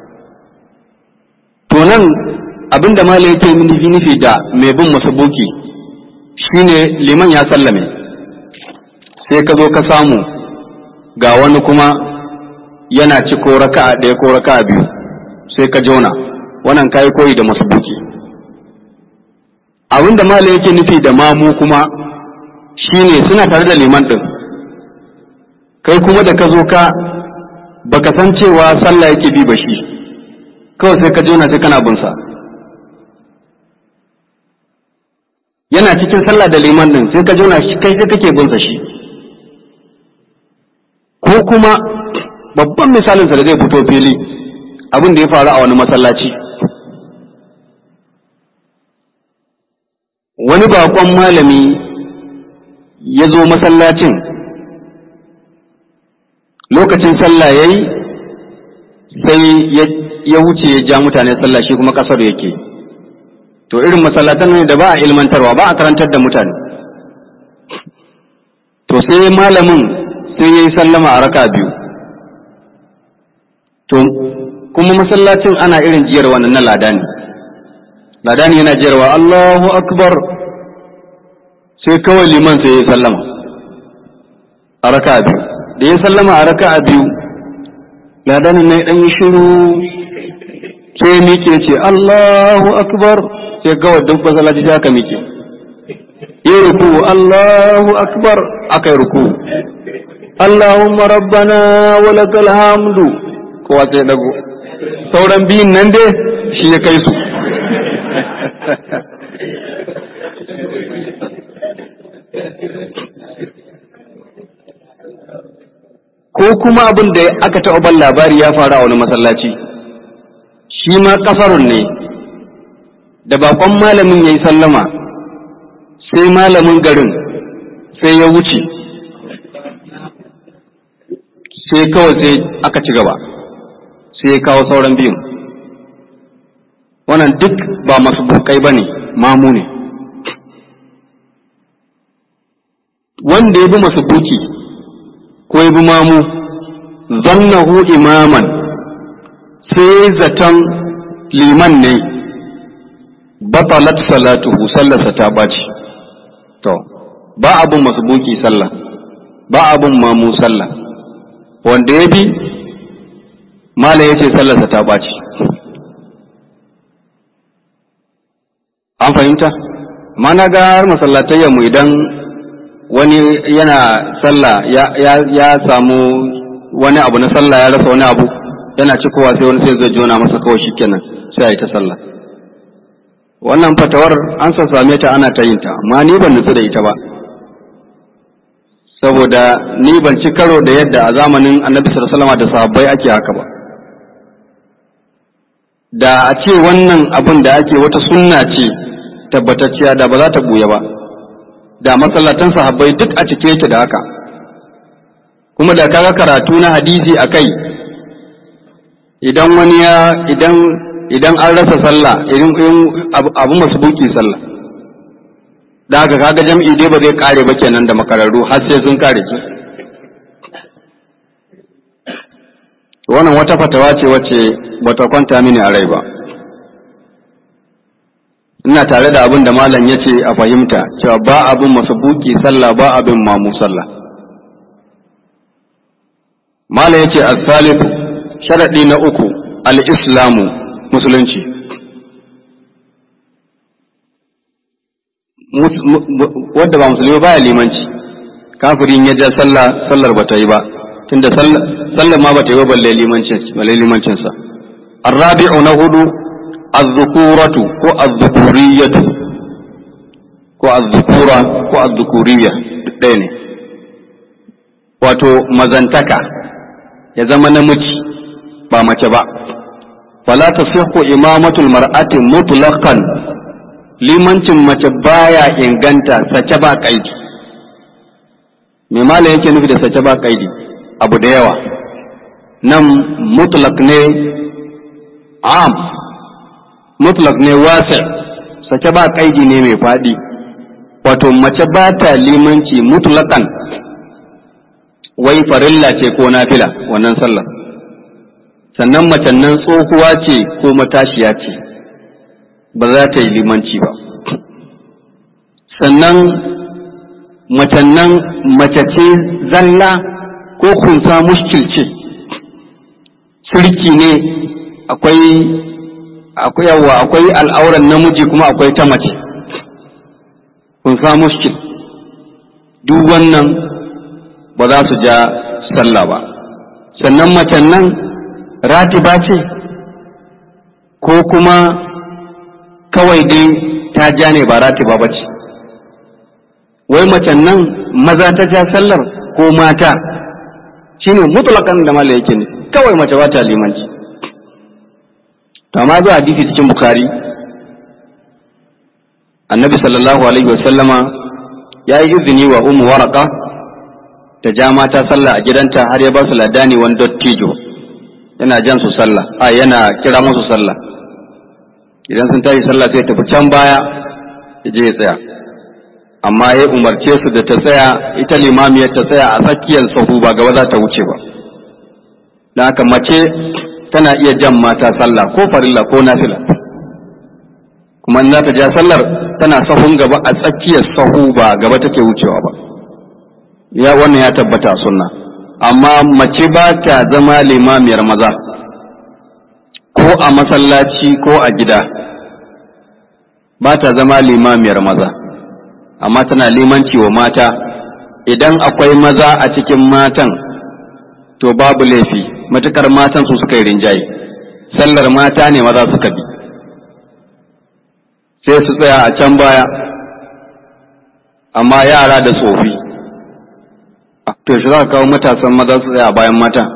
to nan abinda mala yake nufi nufi da mai bin masbuki shine liman ya sallame sai ka zo ka samu ga wani kuma yana ci ko raka'a ɗaya ko raka'a biyu sai ka jona wannan kayi koyi da masbuki abin da malam yake nufi da mamu kuma shine suna tare da liman din kai kuma da ka zo ka baka san cewa sallah yake bi ba shi kawai sai ka jona sai kana bin sa yana cikin sallah da liman din sai ka jona shi kai sai kake bin sa shi ko kuma babban misalin sa da zai fito fili abin da ya faru a wani masallaci wani bakon malami ya zo masallacin lokacin sallah ya yi sai ya wuce ya ja mutane sallah shi kuma kasar yake to irin masallatan ne da ba a ilmantarwa ba a karantar da mutane to sai malamin sai ya yi sallama a raka biyu to kuma masallacin ana irin jiyar wannan na ladani ladani yana jiyarwa Allahu akbar sai kawai liman sai ya sallama a raka biyu da ya sallama a raka biyu ladani na dan yi shiru sai ya miƙe ce Allahu akbar sai kawai duk masallaci sai aka miƙe ya ruku Allahu akbar aka yi ruku Allahumma rabbana wa lakal hamdu kowa sai dago sauran biyun nan dai shi ya kai su ko kuma abin da aka taɓa ban labari ya faru a wani masallaci shi ma ƙasarun ne da bakon malamin ya yi sallama sai malamin garin sai ya wuce sai kawai sai aka ci gaba sai ya kawo sauran biyun wannan duk ba masu bukai ba ne mamu ne wanda ya bi masu buki ko ya bi mamu zannahu imaman sai zaton liman ne batalat salatuhu sallarsa ta ɓaci to ba abin masu buki sallah ba abin mamu sallah wanda ya bi mala ya ce sallarsa ta ɓaci an fahimta mana ga har masallatayyanmu idan wani yana sallah ya samu wani abu na sallah ya rasa wani abu yana cikowa sai wani sai zai jona masa kawai shikenan sai a yi ta sallah wannan fatawar an san same ta ana ta yin ta amma ni ban nutsu da ita ba saboda ni ban ci karo da yadda a zamanin annabi sallallahu alaihi da sahabbai ake haka ba da a ce wannan abin da ake wata sunna ce tabbatacciya da ba za ta buya ba da masallatan sahabbai duk a cike yake da haka kuma da kaga karatu na hadisi a kai idan wani ya idan idan an rasa sallah idan abu masu buki sallah da haka kaga jam'i dai ba zai kare ba kenan da makararru har sai sun kare ki wannan wata fatawa ce wacce bata kwanta mini a rai ba ina tare da abin da malam ya ce a fahimta cewa ba abin masu buki sallah ba abin mamu sallah malam ya ce as-salisu sharaɗi na uku al-islamu musulunci wadda ba musulmi ba ya limanci kafirin ya ja sallah sallar ba ta yi ba tunda sallar ma ba ta yi ba balle limancinsa arrabi'u na hudu azzukuratu ko azzukuriyatu ko azzukura ko azzukuriya duk ɗaya ne wato mazantaka ya zama namiji ba mace ba fala tasihhu imamatul mar'ati mutlaqan limancin mace baya inganta sace ba kaidi me malam yake nufi da sace ba kaidi abu da yawa nan mutlaq ne am mutlaq ne wasi sace ba kaidi ne mai faɗi wato mace ba ta limanci mutlaqan wai farilla ce ko nafila wannan sallar sannan macen nan tsohuwa ce ko matashiya ce ba za ta yi limanci ba sannan macen nan mace ce zalla ko kunsa mushkil ce sirki ne akwai akwai yawa akwai al'auran namiji kuma akwai ta mace kunsa mushkil duk wannan ba za su ja sallah ba sannan macen nan ratiba ce ko kuma kawai dai ta ja ne ba ratiba ba ce wai macen nan maza ta ja sallar ko mata shine mutlakan da mala yake ne kawai mace ba ta limanci to amma zuwa hadisi cikin bukari annabi sallallahu alaihi wasallama ya yi izini wa umu waraka ta ja mata sallah a gidanta har ya ba su ladani wani dottijo yana jan su sallah a yana kira musu sallah idan sun tashi sallah sai tafi can baya ya je ya tsaya amma ya umarce su da ta tsaya ita limamiyar ta tsaya a tsakiyar sahu ba gaba za ta wuce ba don haka mace tana iya jan mata sallah ko farilla ko nafila kuma in za ta ja sallar tana sahun gaba a tsakiyar sahu ba gaba take wucewa ba ya wannan ya tabbata a sunna amma mace ba ta zama limamiyar maza ko a masallaci ko a gida ba ta zama limamiyar maza amma tana limanci wa mata idan akwai maza a cikin matan to babu laifi matukar matan su suka yi rinjaye sallar mata ne maza suka bi sai su tsaya a can baya amma yara da tsofi to shi za ka kawo matasan maza su tsaya a bayan mata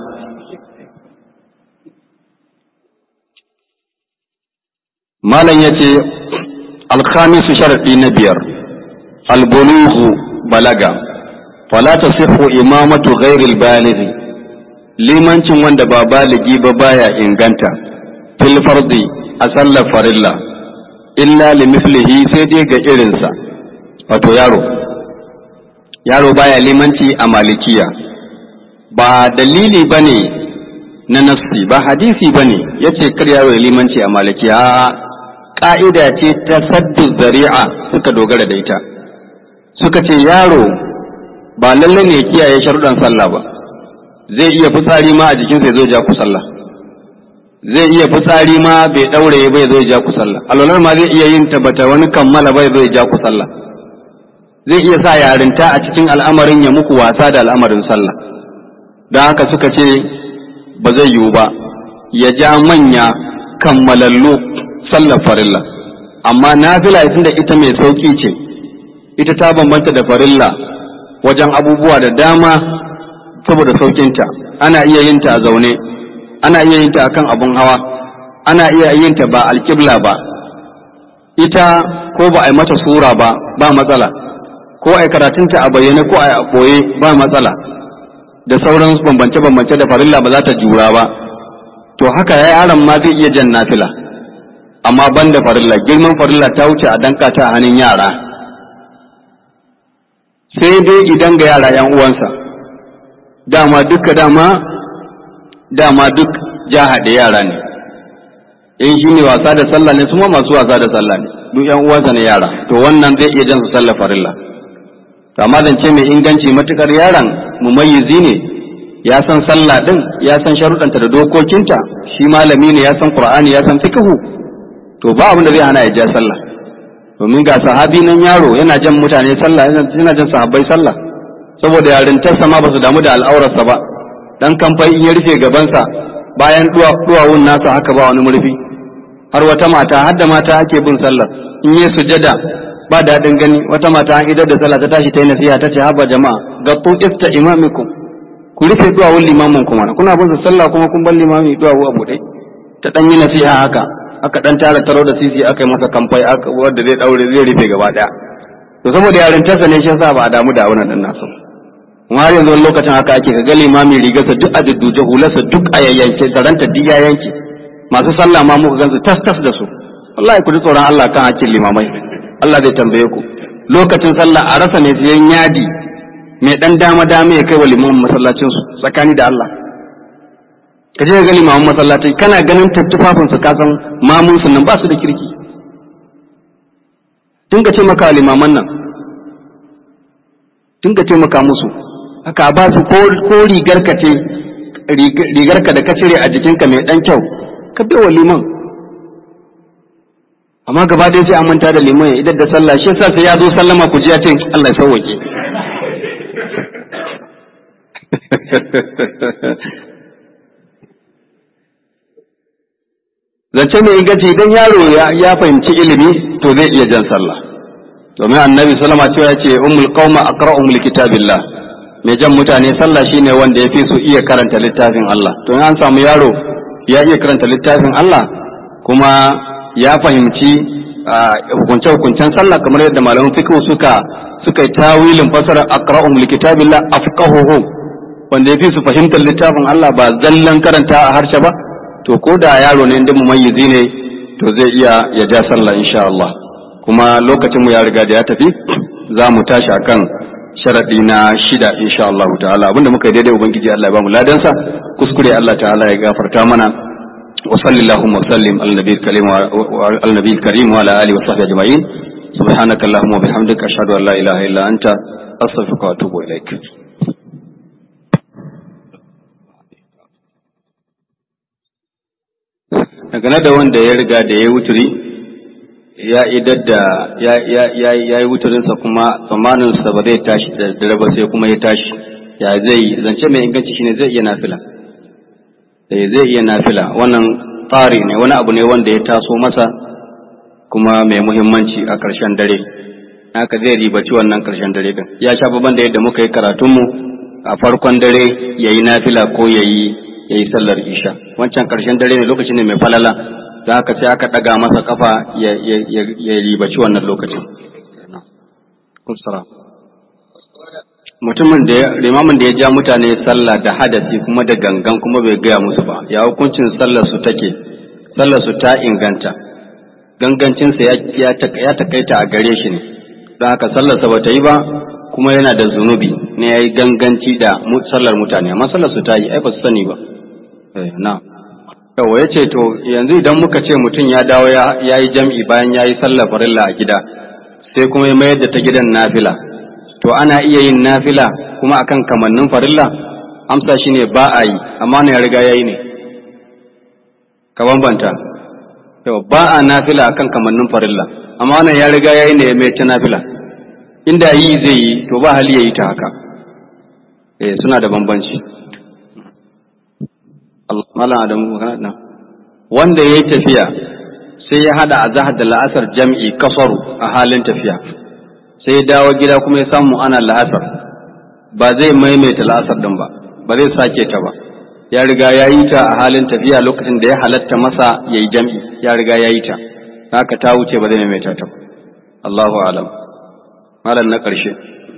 malam ya ce alkhamisu sharaɗi na biyar albuluhu balaga fala tasihhu imamatu ghairil balighi limancin wanda ba baligi ba baya inganta fil fardi a sallar farilla illa li mislihi sai dai ga irinsa wato yaro yaro baya limanci a malikiya ba dalili bane na nafsi ba hadisi bane yace kar yaro ya limanci a malikiya ka'ida ce ta saddu zari'a suka dogara da ita suka ce yaro ba lalle ne kiyaye sharuɗan sallah ba zai iya fitsari ma a jikinsa zai ja ku sallah zai iya fitsari ma bai daure bai zai ja ku sallah alwalar ma zai iya yin ta bata wani kammala bai zai ja ku sallah zai iya sa yarinta a cikin al'amarin ya muku wasa da al'amarin sallah don haka suka ce ba zai yiwu ba ya ja manya kammalallu sallar farilla amma nafila da ita mai sauki ce ita ta bambanta da farilla wajen abubuwa da dama saboda saukinta ana iya yin ta a zaune ana iya yin ta akan abun hawa ana iya yin ta ba alƙibla ba ita ko ba a yi mata sura ba ba matsala ko a yi karatunta a bayyane ko a yi a ɓoye ba matsala da sauran bambance-bambance da farilla ba za ta jura ba to haka ya yaron ma zai iya jan nafila amma ban da farilla girman farilla ta wuce a danka ta a hannun yara sai dai idan ga yara yan uwansa dama duka dama dama duk ja haɗe yara ne in shi ne wasa da sallah ne suma masu wasa da sallah ne duk yan uwansa ne yara to wannan zai iya jan su sallah farilla to amma zance mai inganci matukar yaron mumayyizi ne ya san sallah din ya san sharuɗanta da dokokinta shi malami ne ya san qur'ani ya san fiqhu to ba abin da zai hana ya ja sallah domin ga sahabi nan yaro yana jan mutane sallah yana jan sahabbai sallah saboda yarintarsa ma ba su damu da al'aurarsa ba dan kamfai in ya rufe gabansa bayan duwawun nasa haka ba wani murfi har wata mata har da mata ake bin sallah in yi sujada ba daɗin gani wata mata an idar da sallah ta tashi ta yi nasiha ta ce haba jama'a ga ifta imamikum ku rufe duwawun limamin kuma kuna bin sallah kuma kun bar limami duwawu a buɗe ta ɗan yi nasiha haka aka ɗan tara taro da sisi aka yi masa kamfai wanda zai ɗaure zai rufe gaba ɗaya to saboda yarintarsa ne shi yasa ba a damu da wannan ɗin nasu kuma har yanzu wani lokacin haka ake ga limami rigarsa duk a dudduje hularsa duk a yayyanke zaranta duk ya yanke masu sallah ma muka gansu tas tas da su wallahi ku ji tsoron Allah kan hakkin limamai Allah zai tambaye ku lokacin sallah a rasa ne siyan yadi mai dan dama dama ya kai wa limamin masallacin su tsakani da Allah ka je ga limamin masallaci kana ganin tattufafin su ka san mamun su nan ba su da kirki tun ka ce maka limaman nan tun ka taimaka musu haka ba su ko rigar ka ce rigar ka da ka cire a jikinka mai dan kyau ka bai wa liman amma gaba ɗaya sai an manta da liman ya idar da sallah shi yasa sai ya zo sallama ku ji ya ce Allah ya sauwake zance mai inganci idan yaro ya fahimci ilimi to zai iya jan sallah domin annabi sallama cewa ce ummul qauma aqra'uhum likitabillah mai jan mutane sallah shine wanda ya fi su iya karanta littafin Allah to in an samu yaro ya iya karanta littafin Allah kuma ya fahimci hukunce hukuncen sallah kamar yadda malaman fiqh suka suka yi tawilin fasara aqra'uhum likitabillah afqahuhum wanda ya fi su fahimtar littafin Allah ba zallan karanta a harshe ba to ko da yaro ne inda mumayyizi ne to zai iya ya ja sallah insha Allah kuma lokacin mu ya riga da ya tafi za mu tashi akan sharadi na shida insha Allah ta'ala abinda muka yi daidai ubangiji Allah ya bamu ladansa kuskure Allah ta'ala ya gafarta mana wa sallallahu wa sallim ala nabiyil karim wa ala nabiyil karim wa ala alihi wa sahbihi ajma'in subhanaka allahumma wa bihamdika ashhadu an la ilaha illa anta astaghfiruka wa atubu ilaik dangane da wanda ya riga da ya wuturi ya idar da ya yi wuturinsa kuma tsammaninsa ba zai tashi da dare ba sai kuma ya tashi ya zai zance mai inganci shine zai iya nafila zai iya nafila wannan tsari ne wani abu ne wanda ya taso masa kuma mai muhimmanci a ƙarshen dare haka zai ribaci wannan ƙarshen dare din ya sha babban da yadda muka yi karatunmu a farkon dare ya yi nafila ko ya yi ya yi sallar isha wancan ƙarshen dare ne lokaci ne mai falala da haka sai aka ɗaga masa kafa ya ribaci wannan lokacin mutumin da limamin da ya ja mutane sallah da hadasi kuma da gangan kuma bai gaya musu ba ya hukuncin sallar su take sallar su ta inganta gangancinsa ya takaita a gare shi ne don haka sallarsa ba ta yi ba kuma yana da zunubi ne ya yi ganganci da sallar mutane amma sallar su ta yi ai ba su sani ba na yawa ya ce to yanzu idan muka ce mutum ya dawo ya yi jam'i bayan ya yi sallar farilla a gida sai kuma ya mayar da ta gidan nafila to ana iya yin nafila kuma akan kamannin farilla amsa shine ba a yi amma ne ya riga ya yi ne ka bambanta yau ba a nafila akan kamannin farilla amma wannan ya riga ya yi ne mai ta nafila inda yi zai yi to ba hali ya yi ta haka eh suna da bambanci Malam Adamu na wanda ya yi tafiya sai ya hada azahar da la'asar jam'i kasaru a halin tafiya sai ya dawo gida kuma ya samu ana la'asar ba zai maimaita la'asar din ba ba zai sake ta ba ya riga ya yi ta a halin tafiya lokacin da ya halatta masa ya yi jam'i ya riga ya yi ta haka ta wuce ba zai maimaita ta Allahu alam malam na ƙarshe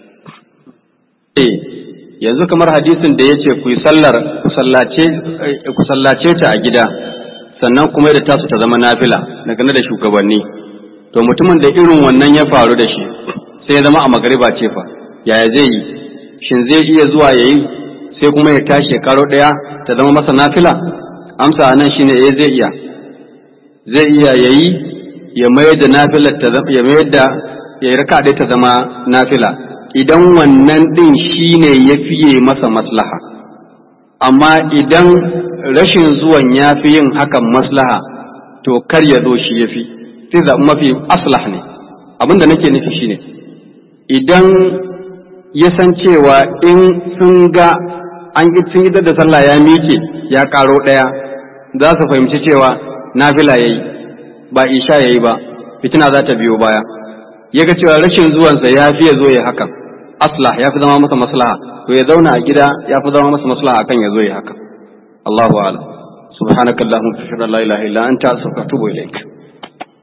eh yanzu kamar hadisin da ya ce ku yi sallar ku sallace ta a gida sannan kuma da tasu ta zama nafila dangane da shugabanni to mutumin da irin wannan ya faru da shi sai ya zama a magariba ce fa yaya zai yi shin zai iya zuwa ya yi sai kuma ya tashi karo ɗaya ta zama masa nafila amsa nan shine eh zai iya zai iya ya yi ya mayar da nafilar ta ya mayar da ya yi raka ɗaya ta zama nafila idan wannan ɗin shine ya fiye masa maslaha amma idan rashin zuwan ya fi yin hakan maslaha to kar ya zo shi ya fi sai zaɓi mafi aslah ne abin da nake nufi shine idan ya san cewa in sun ga an sun yi da sallah ya miƙe ya ƙaro ɗaya za su fahimci cewa nafila ya yi ba isha ya yi ba fitina za ta biyo baya ya ga cewa rashin zuwansa ya fi ya zo ya hakan aslah ya fi zama masa maslaha to ya zauna a gida ya fi zama masa maslaha akan ya zo ya haka Allahu a'lam subhanakallahumma wa bihamdika la ilaha illa anta astaghfiruka wa atubu ilaik